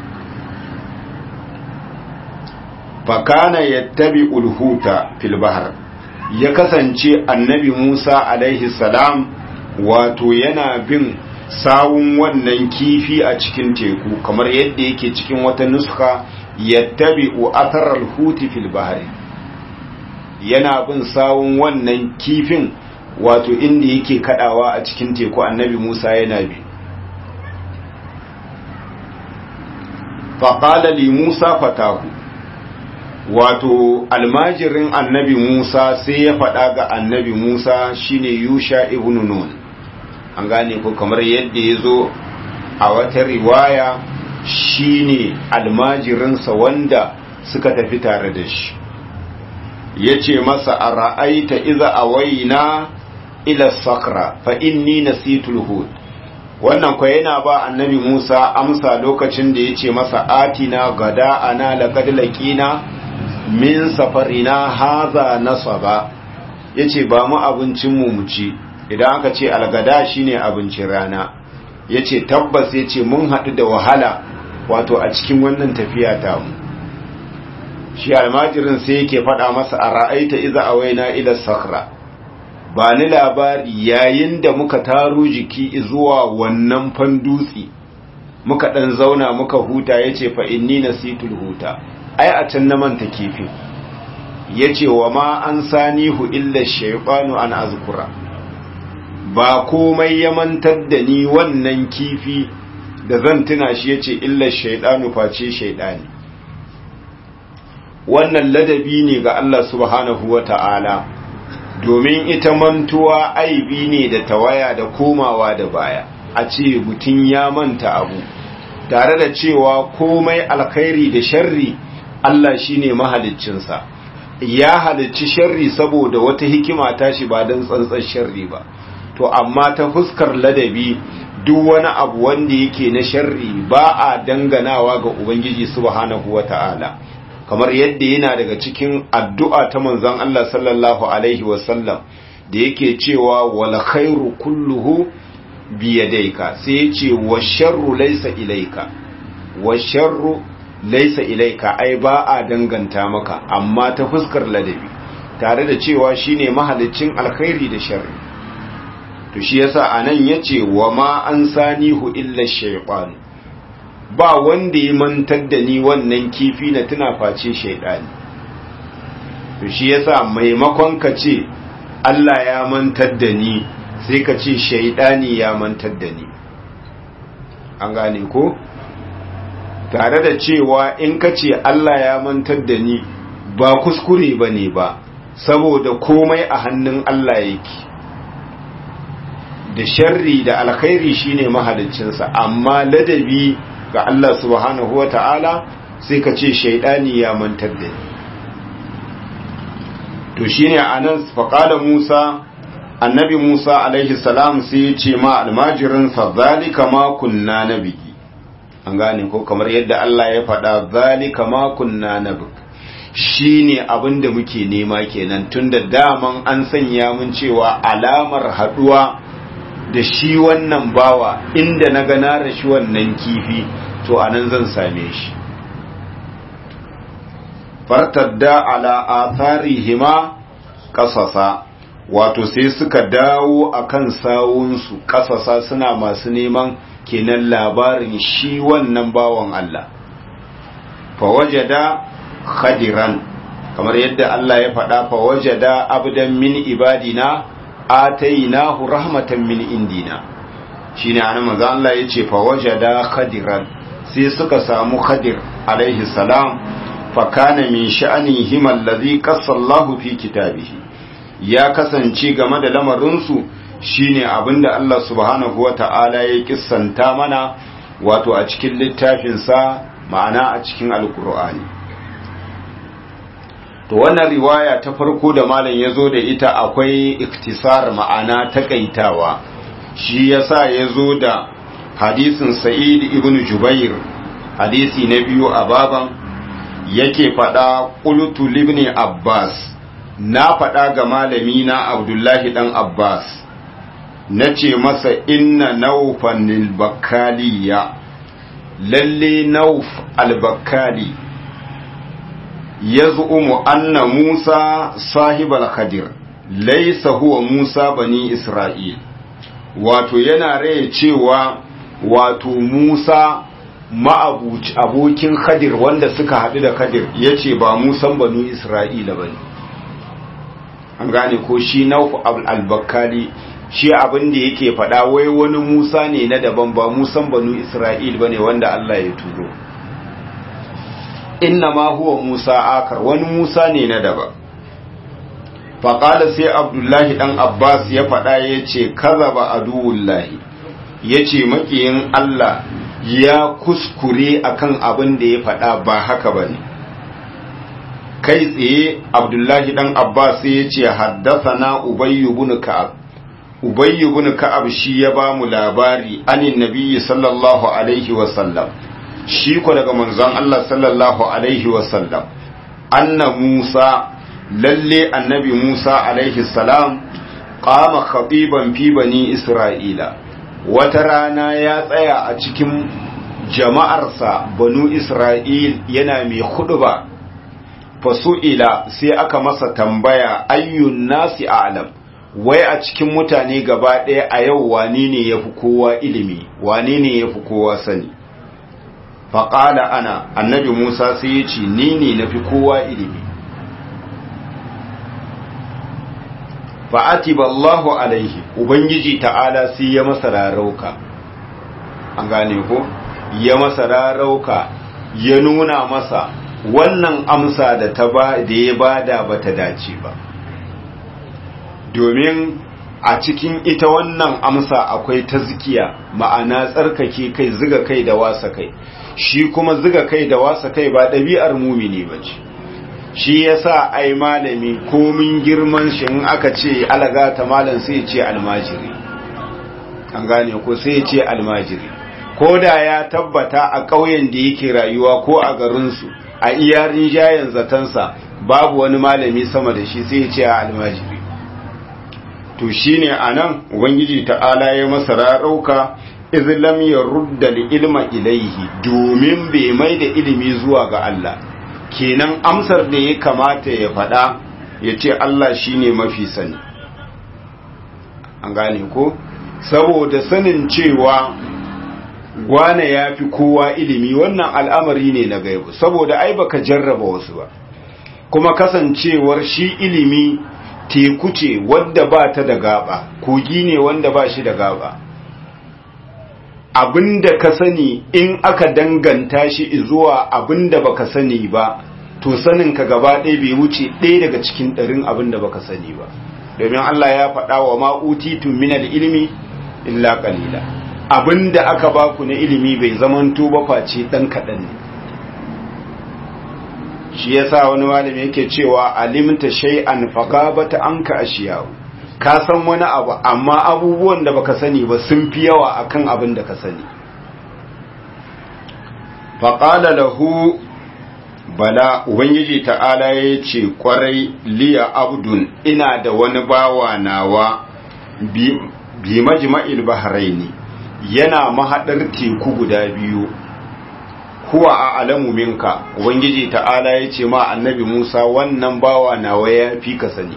fakana yattabi ulhuta fil bahar ya kasance annabi Musa alaihi salam wato yana bin sawun wannan kifi a cikin teku kamar yadda yake cikin wata nuska yattabi'u atharal huti fil bahri yana bin sawun wannan kifin wato inda yake kadawa a cikin teku annabi Musa yana bi faqala li Musa fatahu wato almajirin annabi Musa sai ya faɗa ga annabi Musa shine Yusha ibn Nun an gane ko kamar yadda ya zo a wata riwaya shine almajirinsa wanda suka tafi tare da shi ya ce masa a ra'aita iza a waina ila sakra fa inni nasitul hud wannan kwa yana ba annabi musa amsa lokacin da ya ce masa atina gada ana laqad laqina min safarina haza nasaba yace ba mu abincin mu mu ci idan aka ce algada shine abincin rana yace tabbas yace mun haɗu da wahala wato a cikin wannan tafiya ta mu shi almajirin sai yake faɗa masa a ra'aita iza awaina ila sakra ba ni labari yayin da muka taro jiki zuwa wannan fandutsi muka ɗan zauna muka huta yace fa inni nasitul huta ai a can na manta kifin yace wa ma an sanihu illa shaytanu an azkura ba komai ya mantar da ni wannan kifi da zan tuna shi yace illa shaytanu face shaytani wannan ladabi ne ga Allah subhanahu wata'ala domin ita mantuwa aibi ne da tawaya da komawa da baya a ce mutum ya manta abu tare da cewa komai alkhairi da sharri Allah shine mahaliccinsa ya halicci sharri saboda wata hikima tashi ba don tsantsar sharri ba to amma ta fuskar ladabi duk wani abu wanda yake na sharri ba a danganawa ga ubangiji subhanahu wata'ala kamar yadda yana daga cikin addu'a ta manzon Allah sallallahu alaihi wasallam da yake cewa wal khairu kulluhu biyadaika sai ya ce wa sharru laysa ilaika wa sharru laysa ilaika ai ba a danganta maka amma ta fuskar ladabi tare da cewa shine mahalicin alkhairi da sharri to shi yasa anan yace wa ma an sanihu illa shaytan ba wanda ya mantar da ni wannan kifi na tuna face shaydani to shi yasa maimakon ka ce Allah ya mantar da ni sai ka ce shaydani ya mantar da ni an gane ko tare da cewa in ka ce Allah ya mantar da ni ba kuskure bane ba saboda komai a hannun Allah yake da sharri da alkhairi shine mahaliccinsa amma ladabi ga Allah subhanahu wa ta'ala sai ka ce shaidani ya mantar da ni to shine anan faqala Musa annabi Musa alaihi salam sai ya ce ma almajirinsa zalika ma kunna nabigi an gane ko kamar yadda Allah ya faɗa zalika ma kunna nabig shine abin da muke nema kenan tunda daman an sanya mun cewa alamar haduwa da shi wannan bawa inda na gana da shi wannan kifi to anan zan same shi fartadda ala atharihima kasasa wato sai suka dawo akan sawunsu kasasa suna masu neman kenan labarin shi wannan bawan Allah fawajada khadiran kamar yadda Allah ya faɗa fawajada abdan min ibadina atainahu rahmatan min indina shine anan manzo Allah yace fa wajada khadiran sai suka samu khadir alaihi salam fa kana min sha'anihi allazi qassallahu fi kitabihi ya kasance game da lamarin su shine abinda Allah subhanahu wata'ala ya kissanta mana wato a cikin littafin sa ma'ana a cikin alqur'ani to wannan riwaya ta farko da malam ya zo da ita akwai iktisar ma'ana takaitawa shi yasa ya zo da hadisin sa'id ibn jubair hadisi na biyu a baban yake faɗa qultu libni abbas na faɗa ga malami na abdullahi dan abbas na ce masa inna naufan al-bakkaliya lalle nauf al-bakkali يزعم أن موسى صاحب الخدر ليس هو موسى بني إسرائيل wato yana rai cewa wato Musa abokin Khadir wanda suka haɗu da Khadir ya ce ba Musan banu Isra'ila ba ne. An gane ko shi Nauf al-Bakkali shi abin da yake faɗa wai wani Musa ne na daban ba Musan banu Isra'il ba ne wanda Allah ya turo. inna ma huwa Musa akar wani Musa ne na daba faƙala sai abdullahi ɗan abbas ya faɗa ya ce kaza ba aduwullahi ya ce maƙiyin Allah ya kuskure akan abin da ya faɗa ba haka ba ne kai tsaye abdullahi ɗan abbas ya ce haddasa na ubayyu bin ka'ab ubayyu bin ka'ab shi ya ba mu labari anin nabiyyi sallallahu alaihi wasallam shi ko daga manzon Allah sallallahu alaihi wasallam anna Musa lalle annabi Musa alaihi salam qama khatiban fi bani Isra'ila wata rana ya tsaya a cikin jama'arsa banu Isra'il yana mai khutba fasu'ila sai aka masa tambaya ayyun nasi a'lam wai a cikin mutane gaba ɗaya a yau wane ne yafi kowa ilimi wane ne yafi kowa sani faƙala ana annabi Musa sai ya ce ni ne nafi kowa ilimi fa'atiba Allahu alaihi ubangiji ta'ala sai ya masa rarauka an gane ko ya masa rarauka ya nuna masa wannan amsa da ta ba da ya bada bata dace ba domin a cikin ita wannan amsa akwai tazkiya ma'ana tsarkake kai ziga kai da wasa kai shi kuma ziga kai da wasa kai ba ɗabi'ar mumini ba ce shi yasa ai malami komin girman shi in aka ce alaga ta malam sai ce almajiri an gane ko sai ce almajiri ko da ya tabbata a ƙauyen da yake rayuwa ko a garinsu a iyarin jayen zatansa babu wani malami sama da shi sai ce almajiri to shine anan ubangiji ta'ala ya masa rarauka izlam ya rudda ilma ilaihi domin bai mai da ilimi zuwa ga Allah kenan amsar da ya kamata ya faɗa ya ce Allah shine mafi sani an gane ko saboda sanin cewa gwane ya fi kowa ilimi wannan al'amari ne na gaibu saboda ai baka jarraba wasu ba kuma kasancewar shi ilimi teku ce wadda ba ta da gaba kogi ne wanda ba shi da gaba abinda ka sani in aka danganta shi zuwa abinda baka sani ba to sanin ka gaba ɗaya bai wuce ɗaya daga cikin ɗarin abinda baka sani ba domin Allah ya faɗa wa ma'utitu minal ilmi illa qalila abinda aka baku na ilimi bai zamanto ba face dan kaɗan ne shi yasa wani malami yake cewa alimta shay'an faqabata anka ashiyahu ka san wani abu amma abubuwan da baka sani ba sun fi yawa akan abin da ka sani faqala lahu bala ubangiji ta'ala ya ce kwarai liya abdun ina da wani bawa nawa bi, bi majma'il bahraini yana mahadar teku guda biyu huwa a alamu minka ubangiji ta'ala ya ce ma annabi musa wannan bawa nawa ya fi ka sani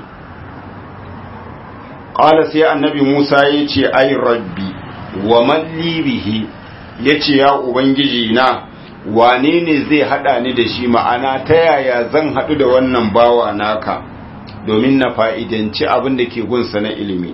ƙala sai annabi musa ya ce ai rabbi wa malli bihi ya ce ya ubangiji na wane ne zai hada ni da shi ma'ana ta yaya zan hadu da wannan bawa naka domin na fa'idanci abin da ke gunsa na ilimi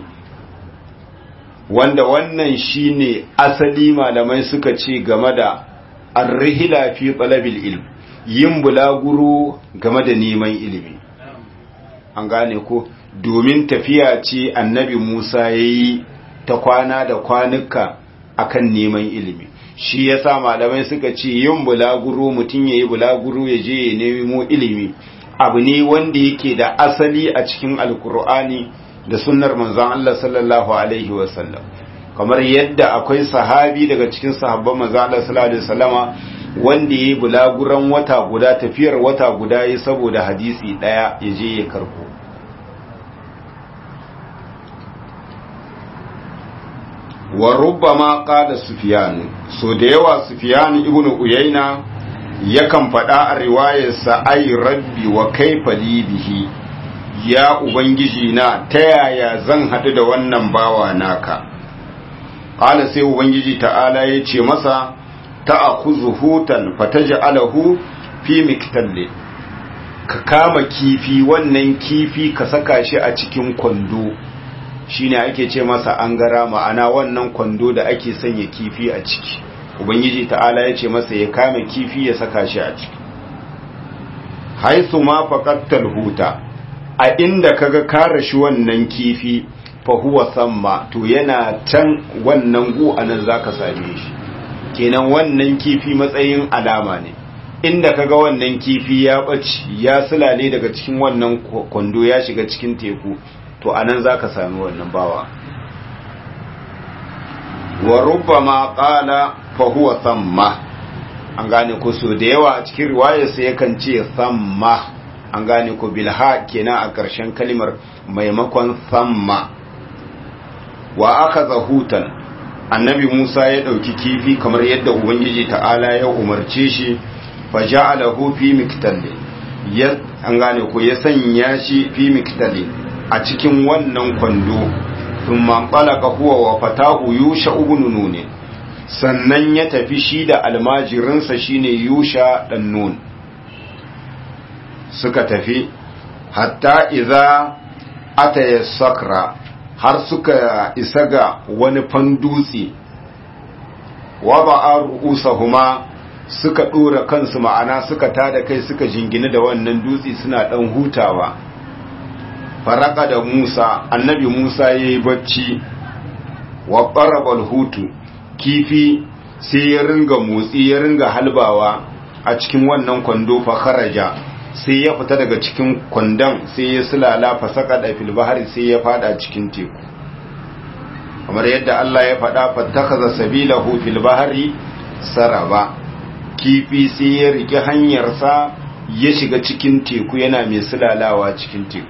wanda wannan shine asali malamai suka ce game da arrihila fi talabil ilm yin bulaguro game da neman ilimi an gane ko domin tafiya ce annabi Musa yayi ta kwana da kwanuka akan neman ilimi shi yasa malamai suka ce yin bulaguro mutum yayi bulaguro ya je ya nemo ilimi abu ne wanda yake da asali a cikin alkur'ani da sunnar manzon Allah sallallahu alaihi wasallam kamar yadda akwai sahabi daga cikin sahabban manzon Allah sallallahu alaihi wasallama wanda yayi bulaguran wata guda tafiyar wata guda yayi saboda hadisi daya ya je ya karbo wa rubbama qala sufyan so da yawa sufyan ibnu uyayna yakan faɗa a riwayarsa ai rabbi wa kaifa li bihi ya ubangiji na ta yaya zan haɗu da wannan bawa naka qala sai ubangiji ta'ala ya ce masa ta'khudhu hutan fataj'alahu fi miktalli ka kama kifi wannan kifi ka saka shi a cikin kwando shine ake ce masa angara ma'ana wannan kwando da ake sanya kifi a ciki ubangiji ta'ala ya ce masa ya kame kifi ya saka shi a ciki haisu ma faqattal huta a inda kaga kare shi wannan kifi fa huwa samma to yana can wannan gu anan zaka same shi kenan wannan kifi matsayin alama ne inda kaga wannan kifi ya bace ya sulale daga cikin wannan kwando ya shiga cikin teku to anan zaka sami wannan bawa wa rubbama qala fa huwa thamma an gane ko so da yawa a cikin riwayar sa yakan ce thamma an gane ko bilha kenan a ƙarshen kalimar maimakon samma wa aka zahutan annabi musa ya ɗauki kifi kamar yadda ubangiji ta'ala ya umarce shi fa ja'alahu fi miktali ya an gane ko ya sanya shi fi miktali a cikin wannan kwando thumma qalaqa huwa wa fatahu yusha ibn nun sannan ya tafi shi da almajirinsa shine yusha dan nun suka tafi hatta idza ataya sakra har suka isa ga wani fandutse wa ba'a ru'usahuma suka dora kansu ma'ana suka tada kai suka jingina da wannan dutse suna dan hutawa faraka da Musa annabi Musa yayi bacci wa qarabal hutu kifi sai ya ringa motsi ya ringa halbawa a cikin wannan kwando fa kharaja sai ya fita daga cikin kwandon sai ya sulala fasaka da filbahari sai ya fada cikin teku kamar yadda Allah ya fada fattakaza sabilahu fil bahari saraba kifi sai ya rike hanyarsa ya shiga cikin teku yana mai sulalawa cikin teku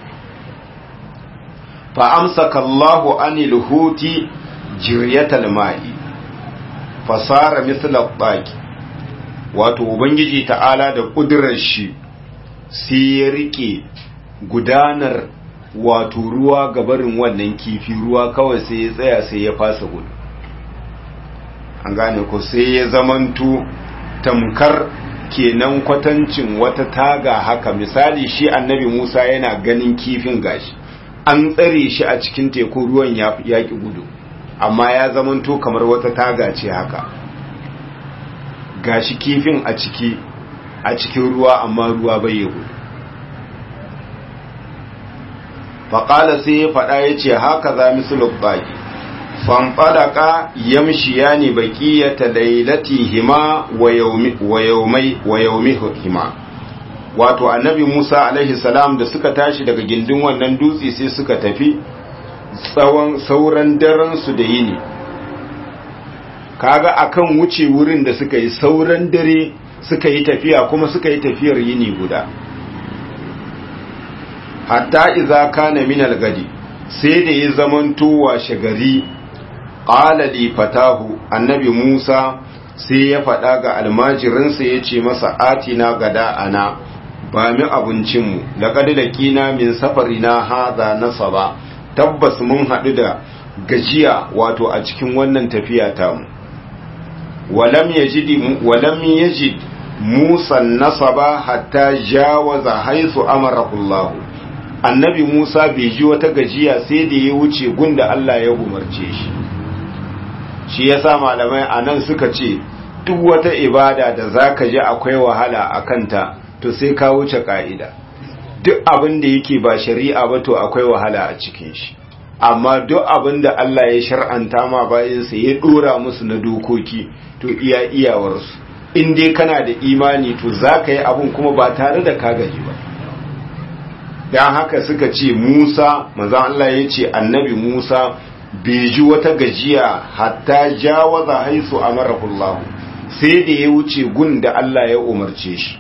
fa amsaka Allahu anil huti jiryatal ma'i fasara mithla baki wato ubangiji ta'ala da kudirar shi sai ya rike gudanar wato ruwa gabarin wannan kifi ruwa kawai sai ya tsaya sai ya fasa gudu an gane ko sai ya zamanto tamkar kenan kwatancin wata taga haka misali shi annabi musa yana ganin kifin gashi an tsare shi a cikin teku ruwan ya ki gudu amma ya zamanto kamar wata taga ce haka gashi kifin a ciki a cikin ruwa amma ruwa bai yi gudu faƙala sai ya faɗa ya ce haka za misalin baƙi fanfadaka yamshiya ne baƙi ya talailati hima wa yaumi hima wato annabi musa alaihi salam da suka tashi daga gindin wannan dutse sai suka tafi tsawon sauran daransu da yini kaga akan wuce wurin da suka yi sauran dare suka yi tafiya kuma suka yi tafiyar yini guda hatta iza kana min al-gadi sai da ya zamanto washe gari qala li fatahu annabi Musa sai ya faɗa ga almajirinsa ya ce masa atina gada ana ba mi abincinmu laqad laqina min safarina hadha nasaba tabbas mun haɗu da gajiya wato a cikin wannan tafiya tamu walam yajid walam yajid Musa nasaba hatta jawaza haisu amarahu Allah annabi Musa bai ji wata gajiya sai da ya wuce gunda Allah ya umarce shi shi yasa malamai anan suka ce duk wata ibada da zaka ji akwai wahala a kanta to sai ka wuce ka'ida duk abin da yake ba shari'a ba to akwai wahala a cikin shi amma duk abin da Allah ya shar'anta ma bayansa ya dora musu na dokoki to iya iyawarsu in dai kana da imani to za ka yi abin kuma ba tare da ka gaji ba don haka suka ce musa maza Allah ya ce annabi musa bai ji wata gajiya hatta jawaza haisu a marahullahu sai da ya wuce gun da Allah ya umarce shi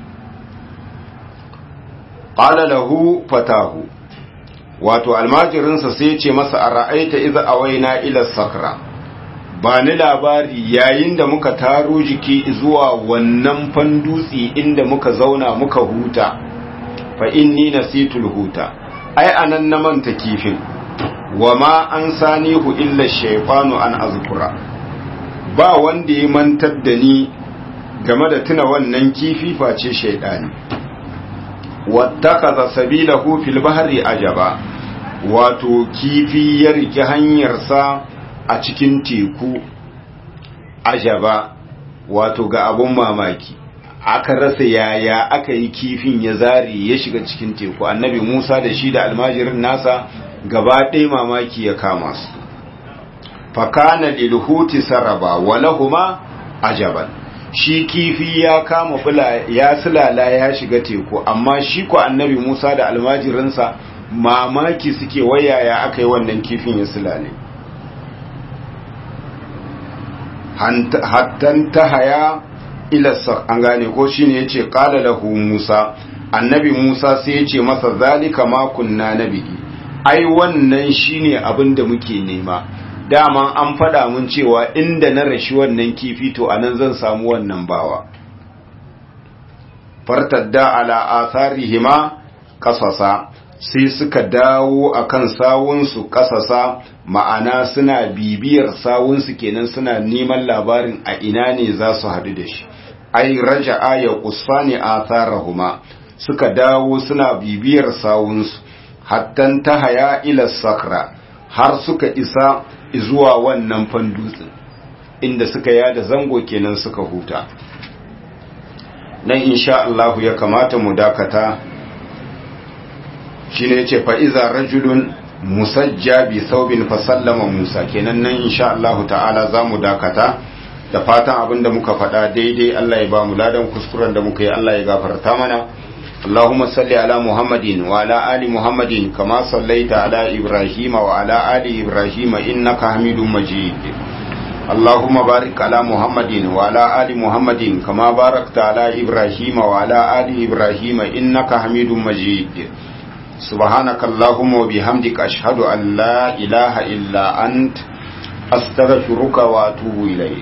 ƙala lahu fatahu wato almajirinsa sai ce masa a ra'aita iza awaina ila sakra ba ni labari yayin da muka taro jiki zuwa wannan fandutsi inda muka zauna muka huta fa inni nasitul huta ai anan na manta kifin wa ma an sanihu illa shaytanu an azkura ba wanda ya mantar da ni game da tuna wannan kifi face shaydani wattakaza sabilahu fil bahri ajaba wato kifi ya rike hanyarsa a cikin teku ajaba wato ga abun mamaki aka rasa yaya aka yi kifin ya zari ya shiga cikin teku annabi musa da shi da almajirin nasa gaba ɗaya mamaki ya kama su fakana lilhuti saraba walahuma ajaban shi kifi ya kama bula ya sulala ya shiga teku amma shi ko annabi musa da almajirinsa mamaki suke wayaya aka yi wannan kifin ya sulale hattan ta haya ilasar an gane ko shine yace qala lahu Musa annabi Musa sai ya ce masa zalika ma kunna nabi ai wannan shine abin da muke nema dama an faɗa mun cewa inda na rashi wannan kifi to anan zan samu wannan bawa fartadda ala atharihima kasasa sai suka dawo akan sawunsu kasasa ma'ana suna bibiyar sawunsu kenan suna neman labarin a ina ne za su haɗu da shi ai raja'a ya kusani atharahuma suka dawo suna bibiyar sawunsu hattan ta haya ila sakra har suka isa zuwa wannan fandutsin inda suka yada zango kenan suka huta nan insha Allah ya kamata mu dakata shine yace fa iza rajulun musajja bi thawbin fa sallama Musa kenan nan insha Allah ta'ala zamu dakata da fatan abinda muka faɗa daidai Allah ya ba mu ladan kuskuren da muka yi Allah ya gafarta mana اللهم صل على محمد وعلى آل محمد كما صليت على إبراهيم وعلى آل إبراهيم إنك حميد مجيد اللهم بارك على محمد وعلى آل محمد كما باركت على إبراهيم وعلى آل إبراهيم إنك حميد مجيد سبحانك اللهم وبحمدك أشهد أن لا إله إلا أنت أستغفرك وأتوب إليك